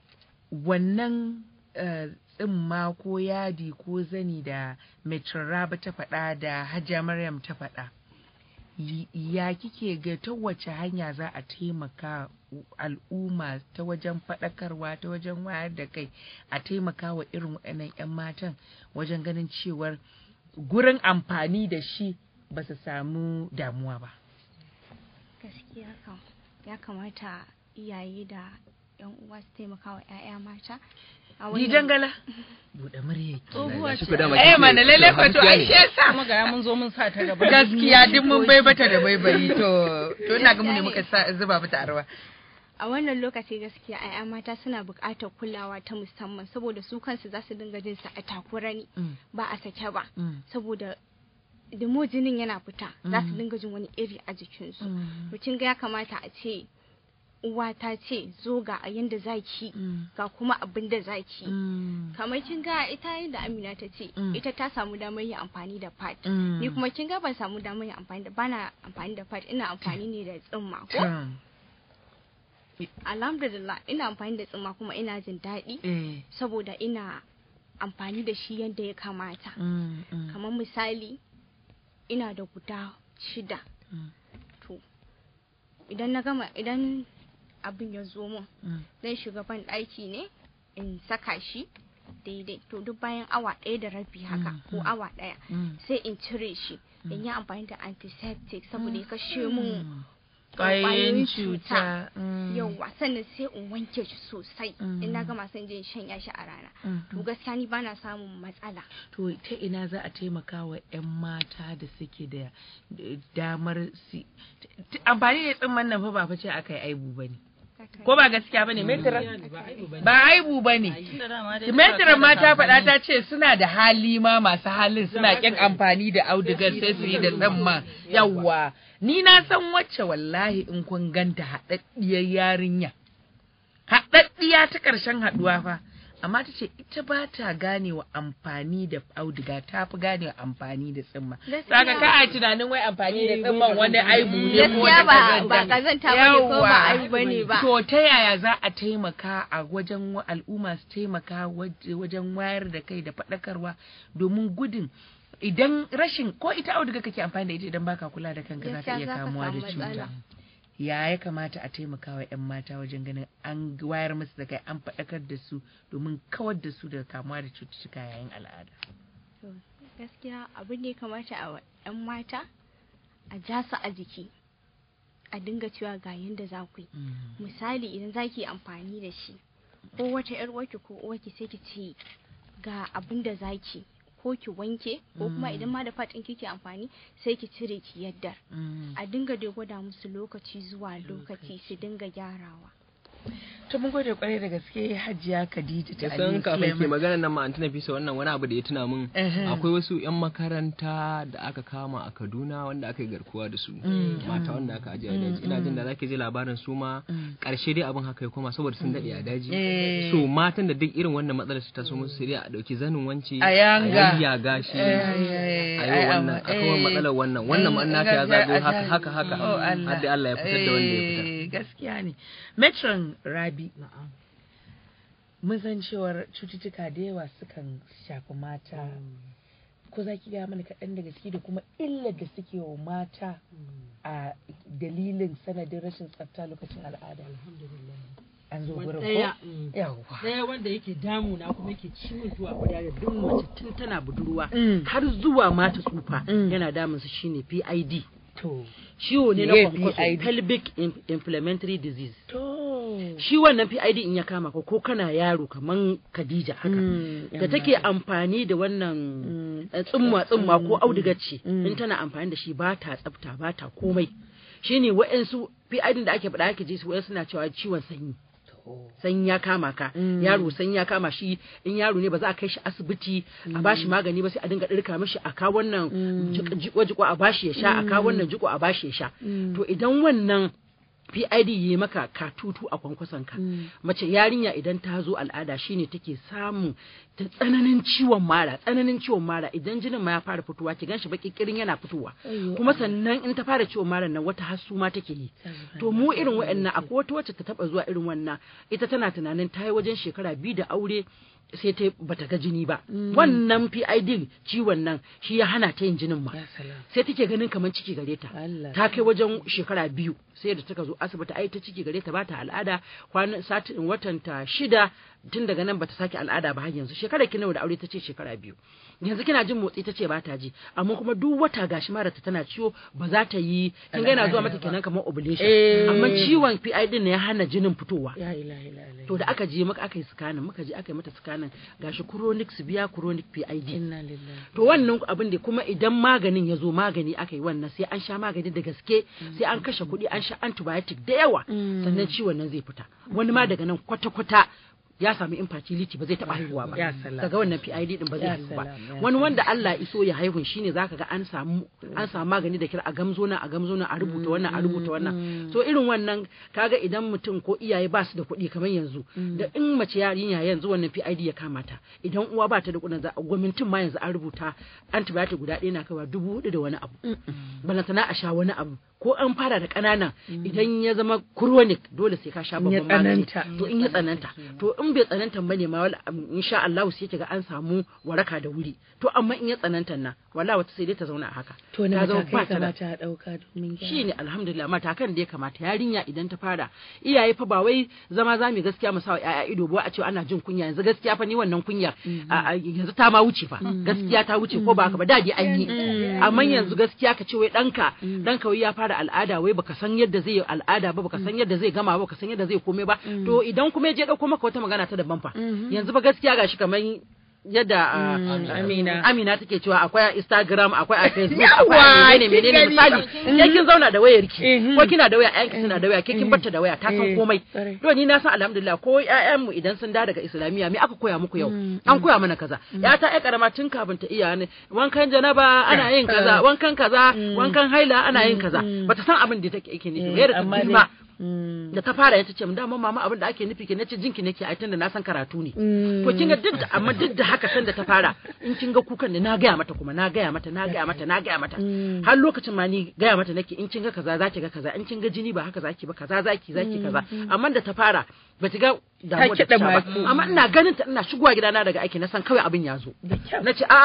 wannan eh, tsimma ko yadi ko zani da Metron Raba ta faɗa da Hajiya Maryam ta faɗa. Y- Ya kike ga ta wace hanya za a taimaka al'umma ta wajen faɗakarwa ta wajen wayar da kai a taimaka wa irin waɗannan 'yan matan wajen ganin cewar gurin amfani da shi ba su samu damuwa ba. gaskiya kam ya kamata iyaye da yan uwa su taimaka wa 'ya'ya mata a Ni jangala? Buɗe murya ki. tsohuwa Shi ce ku dama Eh kike- mana lalle ko to ai shi yasa. kuma ga mun zo mun sa ta gaba Gaskiya duk mun bai bata da baibayi to to ina ga mu ne muka sa zuba mata arwa. a wannan lokaci gaskiya 'ya'ya mata suna buƙatar kulawa ta musamman saboda su kansu za su dinga jin sa a takura ne Mm. ba a sake ba Mm. saboda da mo jinin yana fita za su Mm. dinga jin wani iri a jikinsu Mm. to kin ga ya kamata a ce uwa ta ce zo ga a yanda zaki Mm. ga kuma abin da zaki Mm. kamar kin ga ita yadda Amina ta ce Mm. ita ta samu damar yin amfani da pad Mm. ni kuma kin ga ban samu damar yin amfani da bana amfani da pad ina amfani ne da tsimma ko Tam. alhamdulillah ina amfani da tsimma kuma ina jin daɗi Eh. saboda ina amfani da shi yadda ya kamata Mm. Mm. kamar misali ina da guda shida Mm. to idan na gama idan abin ya zo min Mm. zan shiga ban ɗaki ne in saka shi daidai to duk bayan awa ɗaya da rabi haka Mm, ko mm. awa ɗaya Mm. sai in cire shi in yi amfani da antiseptic saboda ya kashe mun Mm. Ƙwayoyin cuta. yauwa sannan sai in wanke shi sosai Mm. in na gama sai in je in shanya shi a rana Mm. to gaskiya ni bana samun matsala To ta ina za a taimaka wa 'yan mata da suke da da damar si t- t- amfani da tsimman nan fa ba fa ce aka yi aibu ba ne. Ko ba gaskiya ba ne? Ba aibu ba ne. Metira ma ta faɗa ta ce suna da hali ma masu halin suna ƙin amfani da audigar sai su yi da tsamma yawwa. Ni na san wacce wallahi in kun ganta haɗaɗɗiyar yarinya. Haɗaɗɗiya ta ƙarshen haɗuwa fa. Amma ta ce ita ba ta ganewa amfani da auduga ta fi ganewa amfani da tsimma. Gaskiya. Saka ka a tunanin wai amfani da tsimman wani aibu ne ko gaskiya wata ba ba kazanta. kazanta bane ko ba Yawwa. aibu bane ba To ta yaya za a taimaka a wajen wa- al'umma su taimaka waj- wajen wayar da kai da faɗakarwa domin gudun idan rashin ko ita auduga kake amfani da ita idan baka kula da kanka za ka Gaskiya iya za ka kamuwa da samu cuta. matsala. Ya ya kamata a taimaka wa 'yan mata wajen ganin an wayar musu da kai an faɗakar da su domin kawar da su daga kamuwa da cututtuka yayin al'ada. To, gaskiya abin da ya kamata a wa 'yan mata a ja su a jiki a dinga cewa ga yanda za ku yi misali idan za ki yi amfani da shi ko wata yar uwarki ko uwarki sai ki ce ga abin da za ki ko ki wanke ko kuma idan ma da fatin kike amfani sai ki cire ki yadda a dinga dai gwada musu lokaci zuwa lokaci su dinga gyarawa to mun gode kwarai da gaske hajiya khadija ta san Ali kafin ke Suleiman. magana nan ma an tuna fisa wannan wani abu da ya tuna min Ehe. akwai wasu yan makaranta da aka kama a Kaduna wanda aka yi garkuwa da su mata wanda aka ajiye a daji ina jin da zaki ji labarin su ma karshe dai abin haka ya koma saboda sun dade a daji Eh. so matan da duk irin wannan matsalar su taso musu sai dai a dauki zanin wance A yanga. ya gashi Eh, a ai, yi wannan amma, a kawar eh, matsalar wannan wannan ma nata ya eh, zago a haka daji. haka haka Oh, Allah. har dai Allah ya fitar da wanda ya fitar Eh, gaskiya ne metron rabi mun san cewar cututtuka da yawa sukan shafi mata ko za ki gaya mana kaɗan daga ciki da kuma illar da suke wa mata a dalilin sanadin rashin tsafta lokacin al'ada an zo gurin ɗaya ko mm. yawwa ɗaya wanda yake damuna kuma yake ciwon zuwa guda da duk mace tun tana budurwa Mm. har zuwa mata tsufa Mm. yana damun su shine PID to ciwo ne na Me kwankwaso PID? pelvic in- inflammatory disease to shi wannan PID in ya kama ka ko kana yaro kaman Khadija haka Mm, da yan take mata. amfani da wannan Mm. eh, tsumma tsumma ko Mm, auduga ce mm. in tana amfani da shi ba ta tsafta ba ta komai shine wa'ansu PID da ake faɗa ake ji su wa'ansu na cewa ciwon sanyi to sanyi ya kama ka Mm. yaro sanyi ya kama shi in yaro ne ba za a kai shi asibiti a bashi magani ba sai a dinga ɗirka mishi a kawo wannan jiko jiko a bashi ya sha a kawo wannan jiko a bashi ya sha to idan wannan PID yi maka katutu a kwankwason ka mace yarinya idan ta zo al'ada shine take samun ta tsananin ciwon mara tsananin ciwon mara idan jinin ma ya fara fitowa ki ganshi baki kirin yana fitowa kuma sannan in ta fara ciwon mara nan wata hasu ma take yi to mu irin wa'annan akwai wata wacce ta taba zuwa irin wannan ita tana tunanin ta yi wajen shekara biyu da aure sai ta bata ga jini ba wannan PID ciwon nan shi ya hana ta yin jinin ma ya salam sai take ganin kamar ciki gare ta Allah. ta kai wajen shekara biyu sai da taka zo asibiti ai ta ciki gare ta ba ta al'ada kwanan satin watan ta shida tun daga nan bata sake al'ada ba har yanzu shekara ki nawa da aure ta ce shekara biyu yanzu kina jin motsi ta ce ba ta ji amma kuma duk wata gashi mara ta tana ciwo ba za ta yi kin ga yana zuwa mata kenan kamar ovulation Eh. amma ciwon PID ne ya hana jinin fitowa ya ilaha illa to da aka je muka aka yi scanning muka je aka yi mata scanning gashi chronic severe chronic PID inna lillahi to wannan abin da kuma idan maganin ya zo magani aka yi wannan sai an sha magani da gaske sai an kashe kuɗi an sha antibiotic da yawa sannan ciwon nan zai fita wani ma daga nan kwata-kwata ya sami infertility ba zai taɓa haihuwa ba Ya salam. daga wannan PID din ba zai Ya haihu ba salam, ya wani wanda Allah ya iso ya haihun shine zaka ga an samu an samu magani da kira a gamzo nan a gamzo nan a rubuta wannan a rubuta wannan so irin wannan kaga idan mutum ko iyaye ba su da kuɗi kamar yanzu da in mace yarinya yanzu wannan PID ya kama ta idan uwa ba ta da kuɗin za a gwamnatin ma yanzu an rubuta antibiotic guda ɗaya na kaiwa dubu hudu da wani abu balantana a sha wani abu ko an fara da ƙananan idan ya zama chronic dole sai ka sha In ya babban magani tsananta. to in ya tsananta to in bai tsananta bane ma wala insha Allah sai kiga an samu waraka da wuri to amma in ya tsananta na wala wata sai dai ta zauna a haka to na ta zama matakai ba ta da kamata a ɗauka domin gyara. shine alhamdulillah matakan da ya kamata yarinya idan ta fara iyaye fa ba wai zama za mu gaskiya mu sawa yaya ido ba a ce ana jin kunya yanzu gaskiya fa ni wannan kunya a- a- yanzu ta ma wuce fa gaskiya ta wuce ko ba haka ba dadi an yi amma yanzu gaskiya ka ce wai danka danka wai ya fara al'ada wai baka san yadda zai yi al'ada ba baka san yadda zai gama ba baka san yadda zai komai ba to idan kuma ya je dauko maka wata magana ta daban fa yanzu ba gaskiya gashi kamar yadda a- Amina. Amina take cewa akwai a Instagram akwai a Facebook Yawa, akwai a menene menene kin misali gani. ke kin zauna da wayar ki Mhm. ko kina da waya ƴaƴanki suna da waya ke kin barta da waya ta Eh, san komai kwarai. to ni na san alhamdulillah ko ƴaƴan mu idan sun da daga islamiyya me aka koya muku yau an koya mana kaza ya ta ƴa karama tun kafin ta iya ne wankan janaba ana yin kaza wankan kaza wankan haila ana yin kaza bata san abin da take yake nufi ba yadda ta amma girma dai- Mm. da ta fara ya ce mun dama mama abin da ake nufi ke nace jinki nake ai tunda na san karatu ne to kin ga duk da amma duk da haka san da ta fara in kin ga kukan da na gaya mata kuma na gaya mata na gaya mata na gaya mata har lokacin ma ni gaya mata nake in kin ga kaza zaki ga kaza in kin ga jini ba haka zaki ba kaza zaki zaki kaza amma da ta fara ba ta ga damuwa da ta kiɗa sha ba masu. amma ina ganin ta ina shigowa gidana daga aiki na san kawai abin ya zo Da kyau. na ce a'a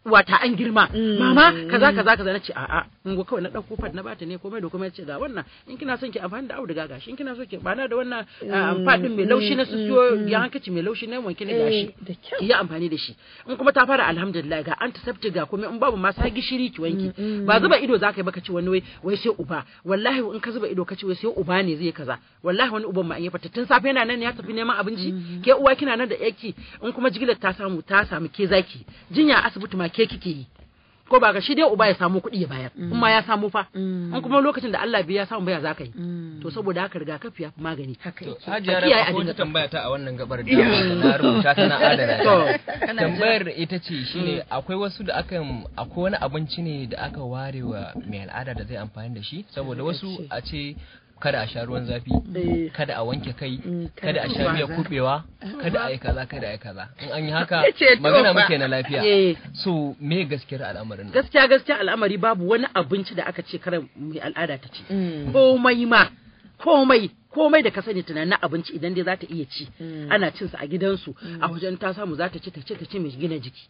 wata an girma mama kaza kaza kaza nace a'a in go kawai na dauko fat na bata ne komai da komai ce ga wannan in kina son ki amfani da auduga gashi in kina so ki bana da wannan fat din mai laushi na siyo ya hankaci mai laushi na wanke ne gashi ki yi amfani da shi in kuma ta fara alhamdulillah ga antiseptic ga komai in babu ma sa gishiri ki wanke ba zuba ido zaka yi baka ci wani wai wai sai uba wallahi in ka zuba ido ka ci wai sai uba ne zai kaza wallahi wani uban ma an yi fata tun safe yana nan ya tafi neman abinci ke uwa kina nan da yaki in kuma jigilar ta samu ta samu ke zaki jinya asibiti ma ke kike yi ko ba ga shi dai uba ya samu kuɗi ya bayar in ma ya samu fa in kuma lokacin da Allah bai ya samu baya zaka yi to saboda haka rigakafi ya fi magani Hajiya kiyaye Rabi, akwai abin da wata tambaya ta a wannan gabar da na rubuta ta na adana ta. Tambayar ita ce shine akwai wasu da aka akwai wani abinci ne da aka ware wa mai al'ada da zai amfani da shi saboda wasu a ce kada a sha ruwan zafi kada a wanke kai kada a sha miyar kubewa kada a yi kaza kada a yi kaza in an yi haka Yace to magana fa. muke na lafiya Eh. so me gaskiyar al'amarin nan gaskiya gaskiya al'amari babu wani abinci da aka ce kare mai al'ada ta ci komai ma komai komai da ka sani tunanin abinci idan dai za ta iya ci ana cin sa a gidansu a wajen ta samu za ta ci ta ci ta ci mai gina jiki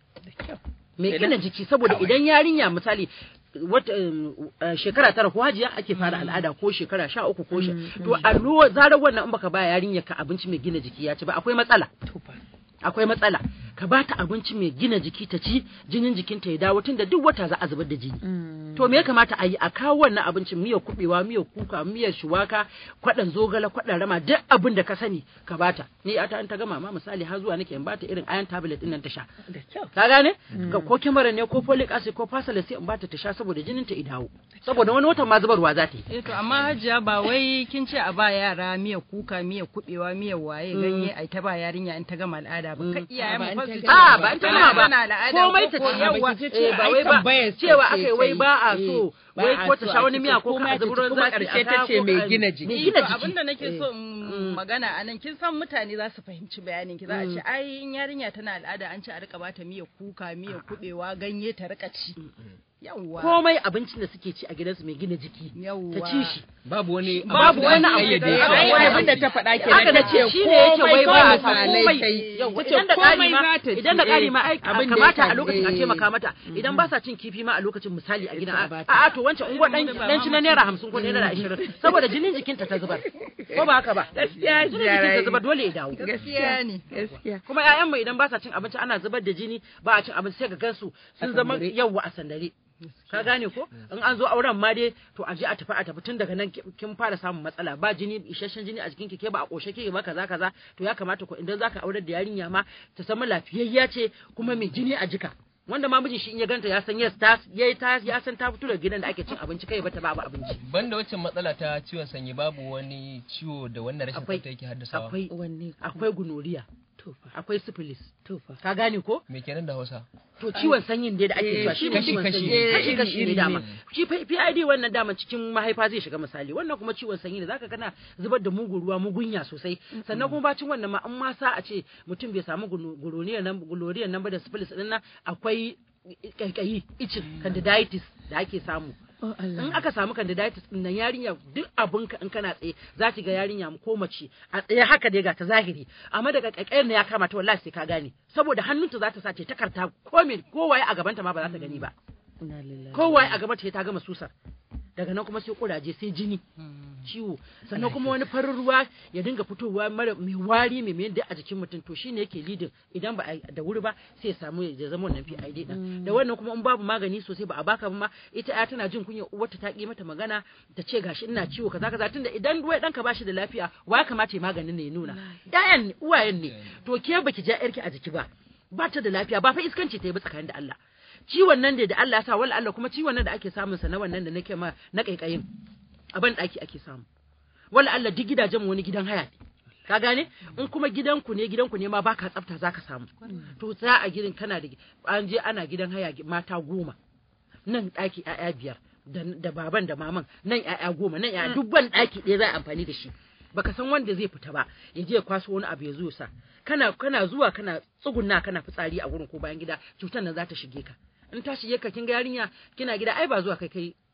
mai gina jiki saboda idan yarinya misali wata um, uh, shekara tara ko hajiya ake fara al'ada ko shekara sha uku ko sha to a lo- zarar wannan in baka ba yarinya ka abinci mai gina jiki ya ci ba akwai matsala akwai matsala ka ba ta abinci mai gina jiki ta ci jinin jikinta ya dawo tunda duk wata za a zubar da jini to me ya kamata a yi a kawo wannan abincin miyar kubewa miyar kuka miyar shuwaka kwaɗan zogale kwaɗan rama duk abin da ka sani ka bata ni a ta an ta gama ma misali har zuwa nake in bata irin iron tablet din nan ta sha ka gane ga ko kimara ne ko folic acid ko fasalis sai in bata ta sha saboda jinin ta ya dawo saboda wani watan ma zubarwa za ta yi Eh to amma hajiya ba wai kin ce a ba yara miyar kuka miyar kubewa miyar waye ganye ai ta ba yarinya in ta gama al'ada ba kai iyayen mu fa su ce a ba in ta gama ba tana al'ada komai ta ko ci yawa eh, ba wai ba cewa aka yi wai ba a so wai ko ta sha wani miya ko ka zubar kuma zafi ƙarshe ta ce mai gina jiki. mai gina To jiki abinda nake so in magana a nan kin san mutane za su fahimci bayanin ki za a ce ai in yarinya tana al'ada an ce a rika bata miyar kuka miyar kubewa ganye ta rika ci yawwa komai abincin da suke ci a gidansu mai gina jiki ta yawwa ci shi babu wani Babu wani abu ƙayyade da- shi. Ai, Ai, abin da ta faɗa ke haka nan da ta ce ce shi ne yake wai ba a sa komai komai kai. Yau, Ta ce idan da ƙari komai ma za ta ci, idan da ƙari eh, ma ai abin da kamata ya a lokacin a eh. taimaka mata idan ba sa cin kifi ma a lokacin misali a gidan a a bata. a to wancan unguwa dan dan ci na naira hamsin ko naira ashirin saboda jinin jikinta ta zubar ko ba haka ba Gaskiya jinin jikinta Jarai. zubar dole ya dawo gaskiya ne gaskiya kuma ƴaƴan mu idan ba sa cin abinci ana zubar da jini ba a cin abinci sai ka gansu sun zama sandare. yawwa a sandare ka gane ko in an zo auren ma dai to a je a tafi a tafi tun daga nan ki- kin fara samun matsala ba jini isasshen jini a jikin ki ke ba a koshe ke ba kaza kaza to ya kamata ko idan zaka aurar da yarinya ma ta zama lafiyayya ce kuma mai jini a jika wanda ma mijin shi in ya ganta ya san yes ta yayi ta ya san ta fito daga gidan da ake cin abinci kai bata babu abinci banda wacce matsala ta ciwon sanyi babu wani ciwo da wannan rashin akwai tsafta yake haddasawa akwai wanne akwai gunoriya tofa akwai syphilis tofa ka gane ko me kenan da Hausa to ciwon sanyin dai da ake cewa shi ne kashi- ciwon kashi sanyi ne. kashi kashi ne iri dama ne. shi fa- PID wannan dama cikin mahaifa zai shiga misali wannan kuma ciwon sanyi ne zaka kana zubar da mugun ruwa mugunya sosai sannan kuma bacin wannan ma an ma sa a ce mutum bai samu guloriyar nan guloriyar nan ba da syphilis din nan akwai kaikayi icin candidiasis da ake samu oh in Allah aka samu candidiatis din nan yarinya duk abinka in kana tsaye za ki ga yarinya ko mace a tsaye haka dai ga ta zahiri amma daga kakayar ya kama ta wallahi sai ka gane saboda hannunta za ta sace ta karta ko me kowaye a gabanta ma ba za ta gani ba inna lillahi kowaye a gabanta ta gama susar daga nan kuma sai kuraje sai jini ciwo sannan kuma wani farin ruwa ya dinga fitowa mara mai wari mai mai a jikin mutum to shine yake lidin idan ba a da wuri ba sai ya samu ya zama wannan PID din da wannan kuma in babu magani sosai ba a baka ba ma ita ya tana jin kunya uwarta ta ki mata magana ta ce gashi ina ciwo kaza kaza tunda idan ruwa danka bashi da lafiya wa ya kamata ya maganin ne ya nuna ƴaƴan ne uwayen ne to ke baki ja yarki a jiki ba ba ta da lafiya ba fa iskanci ta yi ba tsakanin da Allah ciwon nan da da Allah ya sa wala Allah kuma ciwon nan da ake samun sa na wannan da nake ma na kaikayin a ban daki ake samu wala Allah duk gidajen mu wani gidan haya ne ka gane in kuma gidanku ne gidanku ne ma baka tsafta zaka samu to za a gidan kana da an je ana gidan haya mata goma nan daki ƴaƴa biyar da, da baban da maman nan ƴaƴa goma nan ƴaƴa duk ban daki ɗaya za a amfani da shi baka san wanda zai fita ba ya je ya kwaso wani abu ya zo sa kana kana zuwa kana tsugunna kana fitsari a gurin ko bayan gida cutar nan za ta shige ka in ta shige ka kin ga yarinya kina gida ai ba zuwa kai kai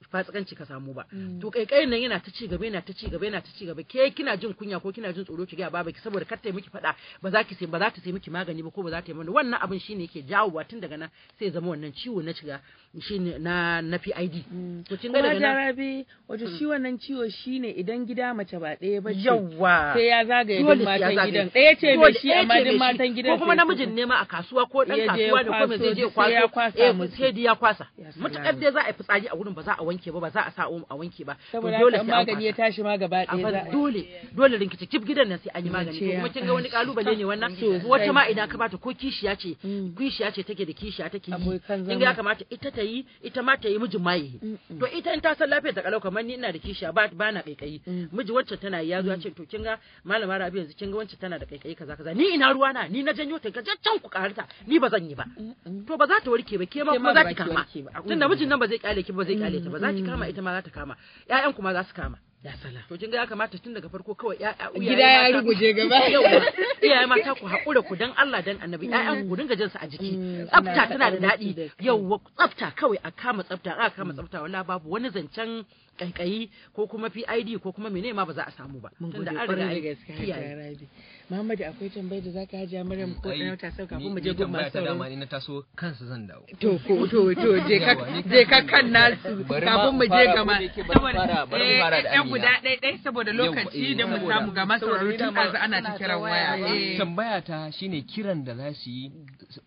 fasikanci ka samu ba to kaikayin nan yana ta ci gaba yana ta ci gaba yana ta ci gaba ke kina jin kunya ko kina jin tsoro ki ga baba ki saboda kar ta yi miki faɗa ba za ki sai ba za ta sai miki magani ba ko ba za ta yi mana wannan abin shine yake jawowa tun daga nan sai ya zama wannan ciwo na shiga shine na na PID to kin ga kuma daga nan jarabe wato shi wannan ciwo shine idan gida mace ba ɗaya ba ce yawa sai ya zagaye Dole duk sai ya matan zagaye. gidan ɗaya ce Dole mai shi ɗaya amma ce duk mai matan shi. gidan ko kuma sai su- namijin ne ma a kasuwa ko dan Ya je ya kasuwa ne ko mai zai je kwaso, sai ya kwaso kwasa eh musu. sai dai ya kwasa Ya salam. mutakar dai za a yi fitsari a wurin ba za a wanke ba ba za a sa omo a wanke ba to saboda dole haka in sai an magani ya kwasa. tashi ma gaba a ɗaya bar za a dole dole rinkita kif gidan nan sai an yi magani Zance to ya kuma kin ga wani ɓaci. kalubale ne wannan Sosai. wata ma idan ka bata ko kishiya ce Mm. kishiya ce take da kishiya take yi Abokan kin ga ya zama. kamata ita ta yi ita ma ta yi mijin ma yi to ita in ta san lafiyar ta kalau kamar ni ina da kishiya ba ba na kaikayi Mm. miji wacce tana yi ya zo ya ce to kin ga malama Rabi yanzu kin ga wacce tana da kaikayi kaza kaza ni ina ruwa na ni na janyo ta ga can ku karta ni ba zan yi ba to ba za ta warke ba ke ma Ke kuma ma za ba ki ki kama warke ba. tunda mijin nan ba zai kyale ki ba zai kyale ta ba za ki kama ita ma za ta kama ƴaƴan kuma za su kama ya sala to kin ga ya kamata tun daga farko kawai ƴaƴa uyaye gida ya mata- ruguje gaba Yauwa, iyaye mata ku haƙura ku dan Allah dan annabi ƴaƴan ku dinga jinsu a jiki Mm, tsafta ana tana da faɗa musu daɗi da kai. yauwa tsafta kawai a kama tsafta a kama tsafta wala babu wani zancen kaikayi ko kuma PID ko kuma menene ma ba za a samu ba mun gode tunda an riga kwarai da an gaske kiyaye. Hajiya Rabi Muhammadu akwai tambayar da zaka hajiya Maryam ko Ai, ɗan ta sauka ni- kafin mu ni je gun tambaya masu ta dama sauraro ni na taso kansu zan dawo to ko to to je ka Yawa, ni je ka kan- kan nasu Bari ma kafin mu je fara, ga ma ko da yake bari mu fara- bari mu fara da eh, ɗan Amina. guda ɗaya ɗaya saboda Yawwa, lokaci eh, da mu saboda- samu ga masu saboda sauraro ni tun dama ɗazu ana ta kiran waya eh. tambaya ta shine kiran da za su yi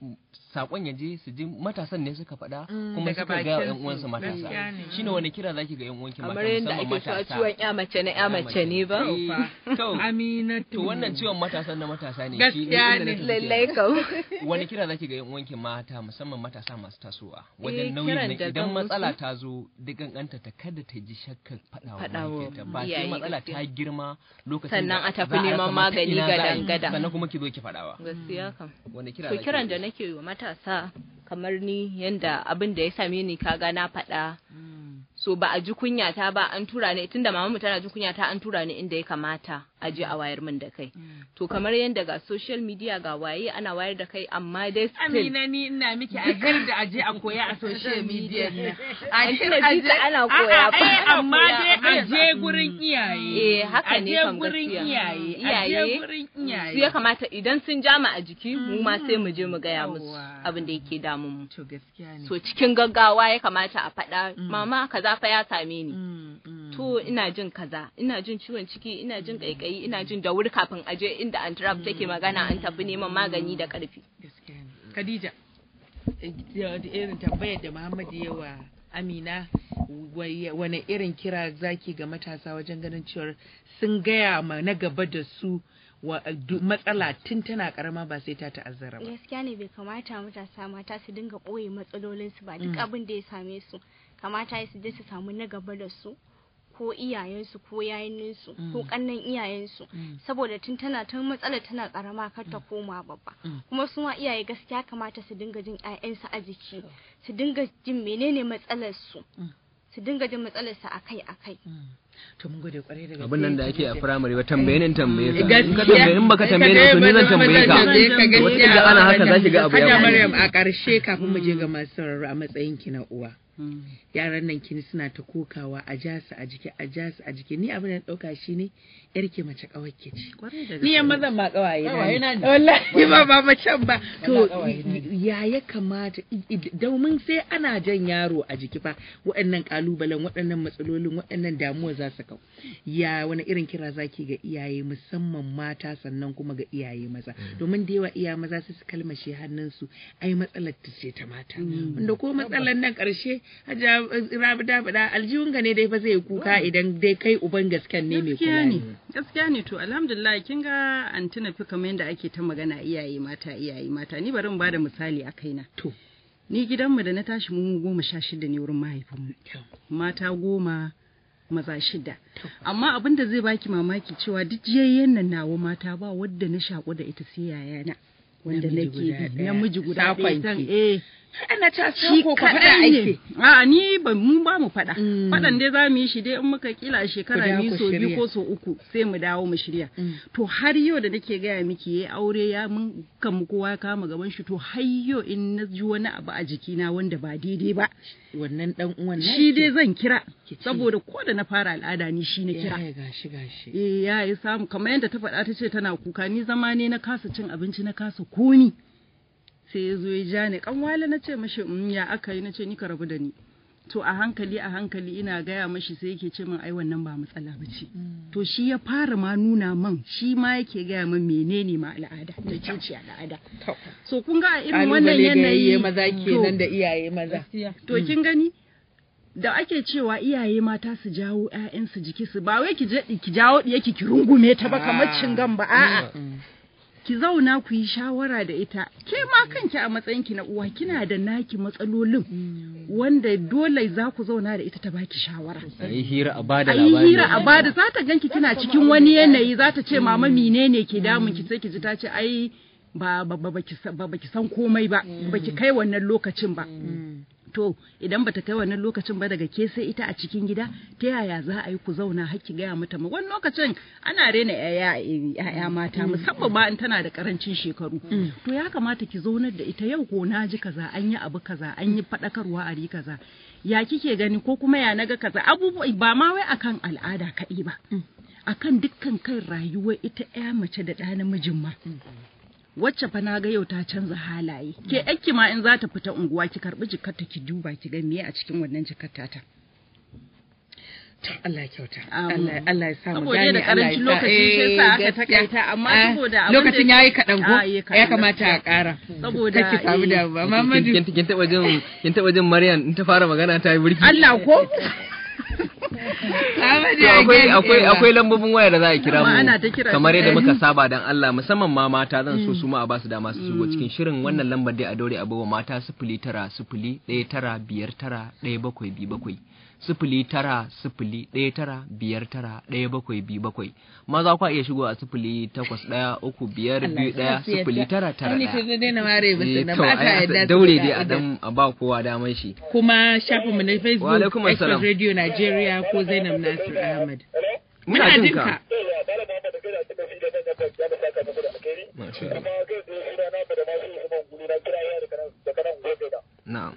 sakon ya je su ji matasan ne suka faɗa Mm, kuma daga suka ga bakin yan su. uwansu matasa Gaskiya ne. shine wani kira zaki ga yan uwanki mata kamar yadda musamman ake cewa matasa ciwon ya mace na ya mace ne ba Eh, to Aminatu to wannan ciwon matasan na matasa ne shi Gaskiya inda ne. nake so lallai kenan. kam wani kira zaki ga yan uwanki mata musamman matasa masu tasowa Eh, wajen nauyin kiran nan da idan zan matsala musu. ta zo duk ganta ta kada ta ji shakkar faɗa wa Faɗa wa mahaifiyarta ba sai iyaye matsala ta gaskiya. girma lokacin Sannan da a tafi za neman rasa mata magani ina za a yi, gadan-gadan. sannan kuma ki zo ki faɗawa gaskiya kam wani kira to zaki kiran yi? da nake yi wa matasa kamar ni yanda abin da ya same ni kaga na faɗa so ba a ji kunya ta ba an tura ni tunda mamamu tana jin kunya ta an tura ni inda ya kamata a je a wayar min da kai to kamar yanda ga social media ga waye ana wayar da kai amma dai still Amina ni ina miki a da aje a koya a social media nan. A An ce tuna aje- jita ana koya A'a, fa. ai, Ana amma koya, dai amma a je gurin iyaye. Eh, haka ne A je kam gurin gaskiya. iyaye. A je Iyaye, gurin su ya iyaye. kamata idan sun jama a jiki mu ma sai mu je mu gaya musu Yawwa. abin da yake damun mu To gaskiya ne. so cikin gaggawa ya kamata a faɗa mama kaza fa ya same ni Mm, mm. to ina jin kaza ina jin ciwon ciki ina jin kaikayi ina jin da wuri kafin aje inda antrap take magana an tafi neman magani da karfi gaskiya ne. Khadija, eh, da da irin tambayar da Muhammad ya wa Amina wai- wane irin kira zaki ga matasa wajen ganin cewar sun gaya ma na gaba da su wa du- matsala tun tana karama ba sai ta ta'azzara ba. gaskiya ne bai kamata matasa mata su dinga ɓoye matsalolinsu ba duk abin da ya same su kamata ya su je su samu na gaba da su ko iyayensu ko yayininsu ko kannan iyayensu saboda tun tana tun matsalar tana karama kar ta koma babba kuma su ma iyaye gaskiya kamata su dinga jin 'ya'yansu a jiki su dinga jin menene matsalar su su dinga jin matsalar su akai akai To mun gode kwarai da gaske. abin nan da ake a firamare ba tambaye ni in tambaye ka Gaskiya. in ka tambaye in baka tambaye ni to ni zan tambaye ka gaskiya. wata da ana haka zaki ga abu Hajja ya faru. Maryam a ƙarshe kafin mu je ga masu sauraro a matsayin ki na uwa. Yaran nan kin suna ta kokawa a ja su a jiki a ja su a jiki ni abin da na ɗauka shi ne yar ke mace ƙawar ke ce. Ni yan mazan ma ƙawaye Ƙawaye na na ne. ne. Wallahi ba ba macen ba. To ƙawaye na ya ya kamata i- i- domin sai ana jan yaro a jiki fa waɗannan ƙalubalen waɗannan matsalolin waɗannan damuwa za su kau. Ya wani irin kira zaki ga iyaye musamman mata sannan kuma ga iyaye maza domin da yawa iyaye maza su su kalmashe hannunsu ai matsalar ta ce ta mata wanda ko matsalar nan ƙarshe hajja rabi da faɗa aljihun ga ne dai fa zai kuka idan dai kai uban gasken ne mai gaskiya kula ne ne. gaskiya ne to alhamdulillah kin ga an tuna fi kamar yadda ake ta magana iyaye mata iyaye mata ni bari in bada misali a kaina To. ni gidanmu da na tashi mu goma sha shida ne wurin mahaifinmu mata goma maza shida amma abin da zai baki mamaki cewa duk jiyayyen nan nawa mata ba wadda na shaƙu da ita sai yayana wanda Namiji nake guda bi ɗaya. namiji guda ɗaya Sakon san ki. eh ana ta shi ko ka faɗa kaɗai ne aiki a ni ba mu ba mu faɗa Mm. faɗan dai za mu yi shi dai in muka kila a shekara Ku dawo biyu ku so biyu shirya. ko so uku sai mu dawo mu shirya Mm. to har yau da nake gaya miki yayi aure ya mun kan mu kowa ya kama gaban shi to har yau in na ji wani abu a jikina wanda ba daidai ba wannan dan uwan naki. shi dai zan kira Ki ce. saboda ko da na fara al'ada ni shi na kira Ya, gashi gashi eh ya yi samu kamar yadda ta faɗa ta ce tana kuka ni zama ne na kasa cin abinci na kasa komi sai ya zo ya ja ni kanwale na ce mashi "Mm, ya aka yi na ce ni ka rabu da ni to a hankali a hankali ina gaya mashi sai yake ce min ai wannan ba matsala ba ce to shi ya fara ma nuna man shi ma yake gaya min menene ma al'ada da ce ce al'ada To. so kun ga a irin wannan Kalubale ga yanayi yayye maza to- kenan da iyaye maza To kin gani da ake cewa iyaye mata su jawo ƴaƴansu jiki su ba wai ki je ki jawo ɗiyarki ki rungume ta ba kamar cingan ba a'a ki zauna ku yi shawara da ita ke ma kanki a matsayinki na uwa kina da naki matsalolin wanda dole za ku zauna da ita ta baki shawara a yi hira a bada a yi labari hira a bada za ta ganki kina cikin wani yanayi za ta ce mama menene ke damun ki sai ki ji ta ce ai ba ba ba baki sa- ba baki san komai ba baki kai wannan lokacin ba to idan bata kai wannan lokacin ba daga ke sai ita a cikin gida ta yaya za a yi ku zauna har ki gaya mata ma wani lokacin ana rena yaya yaya mata musamman ma in tana da karancin shekaru to ya kamata ki zaunar da ita yau ko na ji kaza an yi abu kaza an yi fadakarwa a ri kaza ya kike gani ko kuma ya naga kaza abubuwa ba ma wai akan al'ada kaɗai ba akan dukkan kan rayuwar ita ya mace da ɗa namijin ma wacce fa na ga yau ta canza halaye ke yakki ma in za ta fita unguwa ki karbi jikarta ki duba ki ga me a cikin wannan jikarta ta To, Allah ya kyauta Um, Allah Allah ya sa mu saboda gane da karancin Allah ya sa- lokaci shi yasa aka gaskiya. takaita, amma Ah, saboda abin lokacin da- yayi kaɗan ko Ah, yayi kaɗan, ya kamata a gaskiya. ƙara Saboda, kake samu eh, da ba Mamadu kin kin taba jin kin taba jin Maryam in ta fara magana ta yi burki Allah ko Mamadu To ya akwai gane akwai cewa- akwai lambobin waya da za a kira Amma ana ta mu kira kamar su. yadda muka saba dan Allah musamman ma mata zan so su ma a basu dama su shigo cikin shirin wannan lambar dai a daure a bawa mata sifili tara sifili ɗaya tara biyar tara ɗaya bakwai biyu bakwai sifili tara sifili ɗaya tara biyar tara ɗaya bakwai biyu bakwai maza kwa iya shigo a sifili takwas ɗaya uku biyar Allah biyu ya ɗaya sa su yadda. sifili tara tara Ai, ni ɗaya ta daina ware ba Eh, su da to, ba ta ai, yadda su daure da dai a ka'ida. dan a ba kowa daman shi kuma shafinmu na Facebook Wa alaikum Express assalam. Radio Nigeria ko Zainab Nasir Ahmad. muna jin jin ka ka. Masha Allah. na'am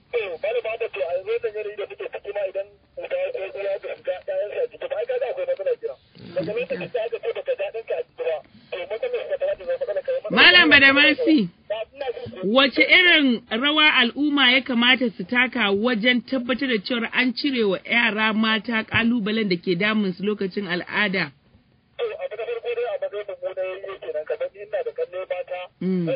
Malam Badamasi, wace irin rawa al'umma ya kamata su taka wajen tabbatar da cewa an cire wa yara mata kalubalen da ke damun su lokacin al'ada? Mm.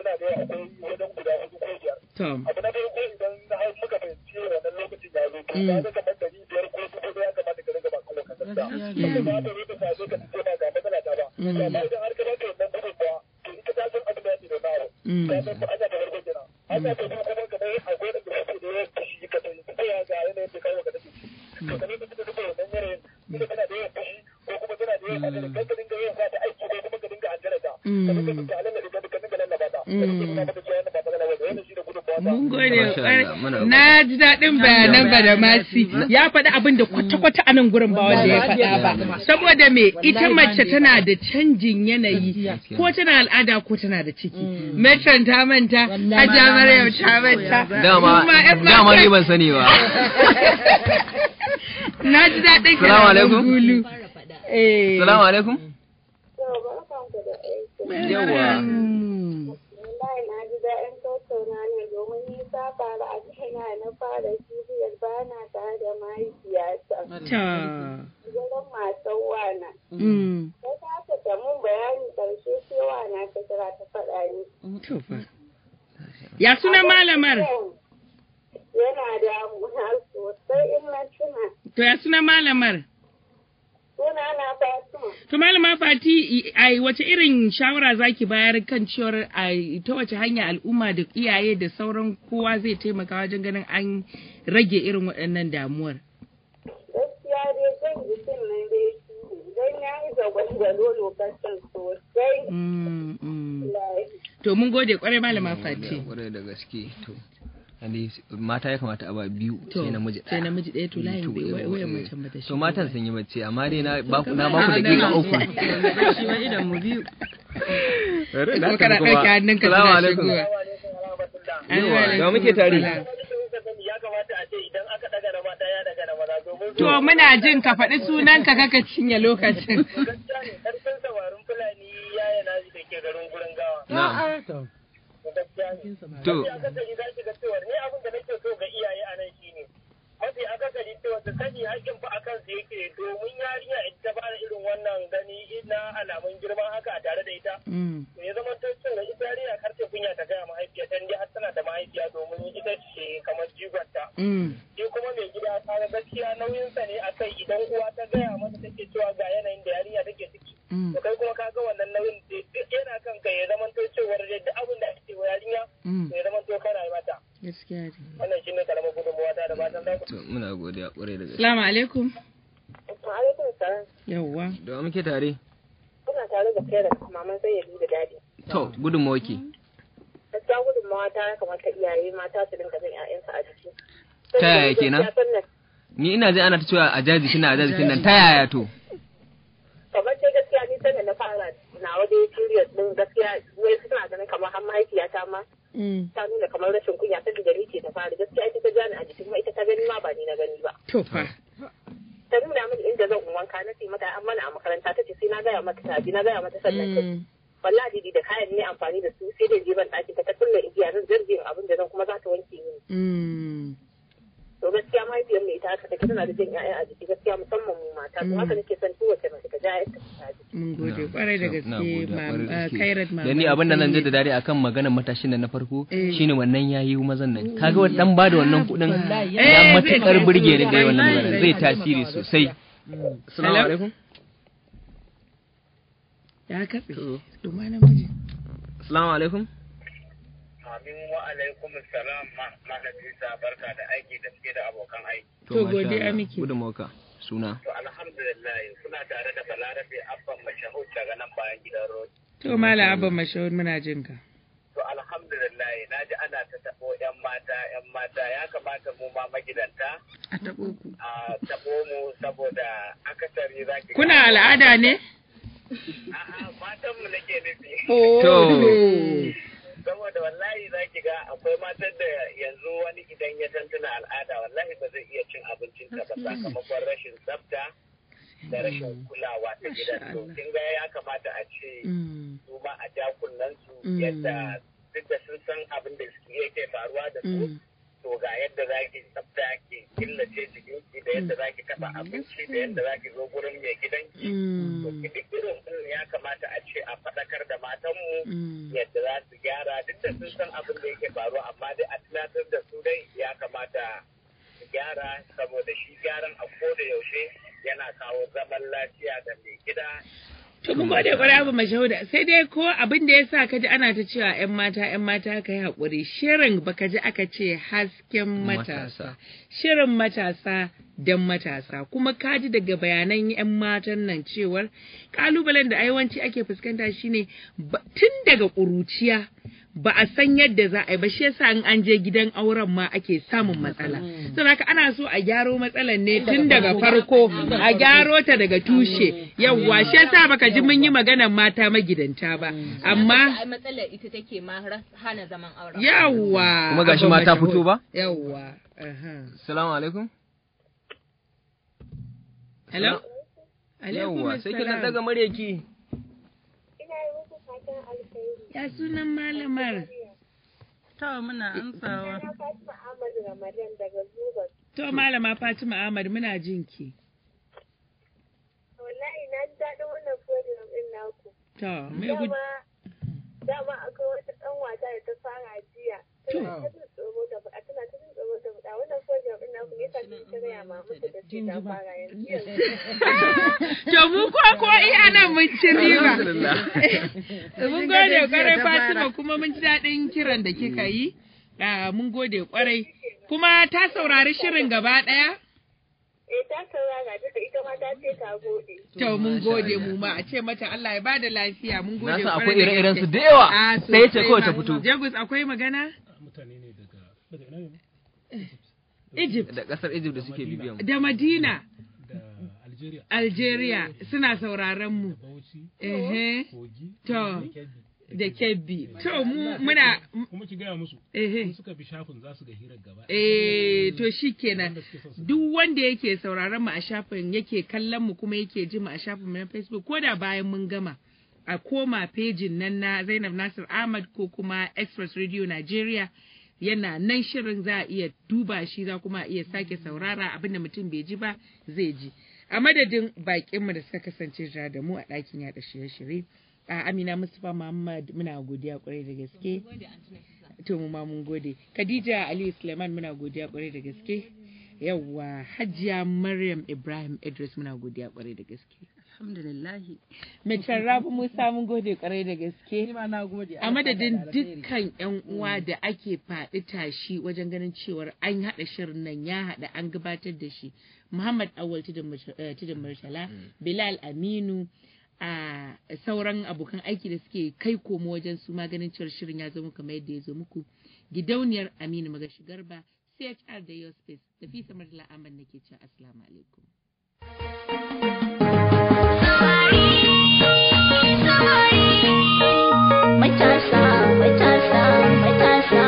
To. abu na farko idan na har muka fahimci wannan lokacin ya zo to Mm. ya ga kamar dari biyar ko dubu ɗaya ya kamata ka riga ba kan wakan gaskiya Gaskiya. ba ta rufe ka zo ka ce ba ga matsala ta ba Mm. amma idan har ka bata wannan gudun ba to ita ta san abin da ya ce da nawa Mm. ta san ba ana ta farko kenan ana ta biyu kuma kamar akwai da suke da yawan fushi ka sani ta ya ga yanayin da kawo ka take to ka nemi ta duba wannan yanayin ita tana da yawan fushi ko kuma tana da yawan magana kan ka dinga yawan sa ta aiki ko kuma ka dinga hantara ta ka dinga dinga alalla da ka dinga lallaba ta ka dinga nuna mata cewa yana ba magana ba wannan shi da gudun ba Mun gode Masha kwarai. Allah, muna Na ji daɗin bayanan Badamasi. Ya faɗi abin da kwata-kwata a nan gurin ba wanda ya faɗa ba. Saboda me ita mace tana da canjin yanayi ko tana al'ada ko tana da ciki. Metron ta manta, Hajja Maryam ta manta. dama Kuma 'yan dama mata- ni ban sani ba Na ji daɗin Salamu kalaman alaikum. Gulu. Eh. salamu alaikum Yau, yawa wallahi na ji daɗin tattauna ne domin ni ta faru a kaina na fara cibiyar ba na tare da mahaifiyata. Ta. Gurin masu wana. Mm. Ta kasa ta mun bayani ƙarshe sai wana ta kira ta faɗa ni. To fa. Ya suna malamar? Yana damuna sosai in na tuna. To ya suna malamar? Suna na Fatima. To malama Fati ai wace irin shawara zaki bayar kan cewar ai ta wace hanya al'umma da iyaye da sauran kowa zai taimaka wajen ganin an rage irin waɗannan damuwar. Gaskiya dai zan jikin nan dai shi ne. Don ya yi zagwalgwalo lokacin sosai. Mm, mm. Wallahi. To mun gode kwarai malama Fati. kwarai da gaske to Ande mata ya kamata a ba biyu To, sai namiji sai ɗaya. namiji ɗaya to layin To, bai eh, wayan eh. macen bata To matan sun yi bacci amma dai na ba na Kamar ba ku a dakika nan. uku. shi ma idan mu biyu Bari Kuma na kana tafi kuma. ɗauke hannunka Salamu tana alaikum. shigowa. Yawa, da muke tare. ya kamata a ce idan aka daga na mata ya daga na maza domin To muna jin ka faɗi sunanka kaka cinye lokacin. gaskiya ne ƙarfin samarin fulani yaya na da ke garin gurin gawa. Na. to Gaskiya ne. To, Mafi akasari za ki ga cewa ni abin da nake so ga iyaye a nan shine mafi akasari cewa su sani haƙƙin fa akan su yake domin yarinya in ta fara irin wannan gani na alamun girman haka a tare da ita. Mm. To ya zama ta cewa ita yarinya kar ta kunya ta gaya mahaifiya ta har tana da mahaifiya domin ita ce kamar jigonta. Mm. shi kuma mai gida kaga gaskiya nauyinsa ne a kai idan uwa ta gaya masa take cewa ga yanayin da yarinya take ciki Mm. to kai kuma kaga wannan nauyin da duk yana kan kai ya zama to cewar da duk abin da ake wa yarinya Mm. to ya zama to kana yi mata Gaskiya ne. wannan shine karamar gudunmuwa ta da fatan za ku to muna godiya ƙwarai da gaske. Assalamu alaikum. alaikum salam Yawwa. Da wa muke tare? kuna tare da kai da maman sai ya da dadi To, gudunmawa ke. gaskiya gudunmawa ta ya kamata iyaye mata su dinga bin 'ya'yansu a jiki Ta yaya kenan? Gaskiya sannan Ni ina ji ana ta cewa a jaji kina a jaji kina ta yaya to? kamar sai gaskiya ni sanda na fara na waje period din gaskiya wai suna ganin kamar har mahaifiyata ma Mm. ta nuna kamar rashin kunya saboda ni ce ta fara gaskiya ita ta jani a jiki kuma ita ta gani ma ba ni na gani ba To fa. ta nuna mini inda zan in wanka na ce mata an mana a makaranta ta ce sai na gaya mata ta ji na gaya mata sannan ta Mm. wallahi didi da kayan ne amfani da su sai da je ban ɗaki ta ta kulle igiya zan zargin abin da zan kuma za ta wanke mini Mm. to gaskiya mahaifiyar mai ita haka take tana da jin 'ya'ya a jiki gaskiya musamman mu mata to haka nake son kowace mace ta ja 'ya'yanta a jiki Mun gode kwarai da Na gaske gode, ma kwarai da gaske. Kairat ma. Da ni abin da zan da dare akan maganar matashin da na farko Eh. shine wannan yayi mazan nan. Kaga wa dan bada wannan kuɗin Eh, ya zai matukar tasiri burge ni ga sosai. wannan magana zai Zai tasiri sosai. Assalamu Hello? alaikum. Ya katse. To. Duma namiji. Assalamu alaikum. amin wa alaikum salam malam Isa barka da aiki da suke da abokan aiki To, masha godiya Allah. miki. Gudunmawa ka. Suna. to alhamdulillah kuna tare da balarabe abban mashahud daga nan bayan gidan road To Malam Abba Mashahud muna jin ka. To alhamdulillah na ji ana ta taɓo 'yan mata 'yan mata ya kamata mu ma magidanta A taɓo ku. a taɓo mu saboda akasari za ki Kuna al'ada ne? A'a matan mu nake nufi. To. Saboda wallahi za ki ga akwai matan da yanzu wani idan ya tantuna al'ada wallahi ba zai iya cin abincin ta ba sakamakon rashin tsafta da rashin kulawa ta gidan to kin ga ya kamata a ce Mm. su ma a ja kunnen su Mm. yadda duk da sun san abin da suke yake faruwa da su Mm. to ga yadda za ki tsafta ki killace jikinki da yadda za ki taɓa abinci da yadda za ki zo gurin mai gidanki to Mm. ki duk irin irin ya kamata a ce a faɗakar da matanmu Mm. yadda za su gyara duk da sun san abin da yake faruwa amma dai a tunatar da su dai ya kamata su gyara saboda shi gyaran a koda yaushe yana kawo zaman lafiya da mai gida To mun gode kwarai Abba Mashahud sai dai ko abin da ya sa ka ji ana ta cewa 'yan mata 'yan mata ka yi haƙuri shirin baka ji aka ce hasken matasa. Shirin matasa don matasa kuma ka ji daga bayanan 'yan matan nan cewar kalubalen da aiwanci ake fuskanta shine ba- tun daga ƙuruciya ba a san yadda za a yi ba shi yasa in an je gidan auren ma ake samun matsala. Saboda haka ana so a gyaro matsalan ne tun daga farko a gyaro ta daga tushe yawwa shi yasa baka ji mun yi maganar mata magidanta ba amma Ai matsalar ita take ma har- hana zaman auren. yawwa Kuma gashi Abba mata Mashahud. fito ba? yawwa aha. Assalamu alaikum. hello Yawwa, sai ki dan assalam. daga muryarki. ina yi muku fatan alkhairi ya sunan malamar to muna amsawa na Fatima Ahmad Ramadan daga Zuba to malama Fatima Ahmad muna jinki wallahi na ji daɗin wannan program ɗin naku to me gud dama dama akwai wata ɗan wata da ta fara jiya tana ta jin tsoro da faɗa tana ta jin tsoro da faɗa wannan program ɗin naku ne yasa kin ta gaya ma mutu da ce ta fara yanzu yanzu to mu ko ko iya nan mun ci riba Alhamdulillah. mun gode kwarai Fatima kuma mun ji daɗin kiran da kika yi Ah, mun gode kwarai kuma ta saurari shirin gaba ɗaya eh ta saurara duka ita ma ta ce ta gode To mun gode mu ma a ce mata Allah ya bada lafiya mun Na gode san kwarai akwai da ire-iren su gaske. da yawa. Ah, Ɗaya ce sosai kawai ta ma. fito. Jagus akwai magana? daga ina ne Egypt da kasar Egypt da suke bibiyan mu da Madina da Algeria Algeria suna sauraron mu Bauchi ehe Kogi to da Kebbi da Kebbi to mu muna kuma ki gaya musu ehe in suka bi shafin za su ga hirar gaba Eh, to shi kenan Wanda suke son su duk wanda yake sauraron mu a shafin yake kallon mu kuma yake ji mu a shafin mu na Facebook ko da bayan mun gama a koma pejin nan na Zainab Nasir Ahmad ko kuma Express Radio Nigeria yana nan shirin za a iya duba shi za kuma a iya sake saurara abinda mutum bai ji ba zai ji a madadin bakinmu da suka kasance tare da mu a ɗakin yaɗa shirye-shirye a Amina Mustapha Muhammad muna godiya kwarai da gaske to mu ma mun gode Khadija Ali Suleiman muna godiya kwarai da gaske yawwa Hajiya Maryam Ibrahim Idris muna godiya kwarai da gaske alhamdulillah Mai Rabi Musa mun gode kwarai da gaske Ni ma na gode. a madadin dukkan yan uwa da ake faɗi tashi wajen ganin cewar an haɗa shirin nan ya haɗa an gabatar da shi Muhammad Awal Tudun Murtala Bilal Aminu a sauran abokan aiki da suke kai komo wajen su maganin cewar shirin ya zo muku kamar yadda ya zo muku gidauniyar Aminu Magashi Garba CHR da Yospace da fi samar da la'amar nake cewa assalamu alaikum. Matasa, matasa, matasa,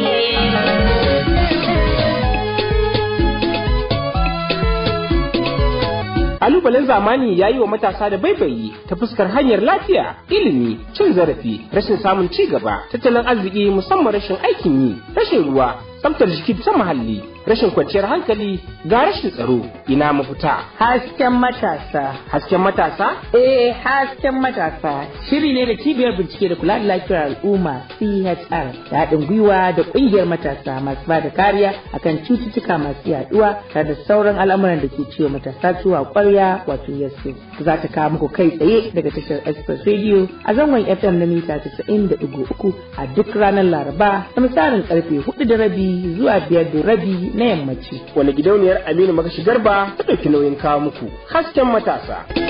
Kalubalen zamani ya yi wa matasa da baibayi ta fuskar hanyar lafiya, ilimi, cin zarafi, rashin samun ci gaba, tattalin arziki musamman rashin aikin yi, rashin ruwa, tsaftar jiki ta muhalli, rashin kwanciyar hankali ga rashin tsaro, ina mafita. Hasken matasa. Hasken matasa? Eh, hasken matasa. Shiri ne da cibiyar bincike da kula da lafiyar al'umma CHR da haɗin gwiwa da ƙungiyar matasa masu ba da kariya akan cututtuka masu yaduwa tare da sauran al'amuran da ke ciwo matasa zuwa ƙwarya wato yasu. Za ta kawo muku kai tsaye daga tashar Express Radio a zangon FM na mita 90.3 a duk ranar Laraba da misalin karfe 4 da rabi zuwa 5 da rabi na yammaci. Wani gidauniyar Aminu Magashi Garba ta ɗauki nauyin kawo muku hasken matasa.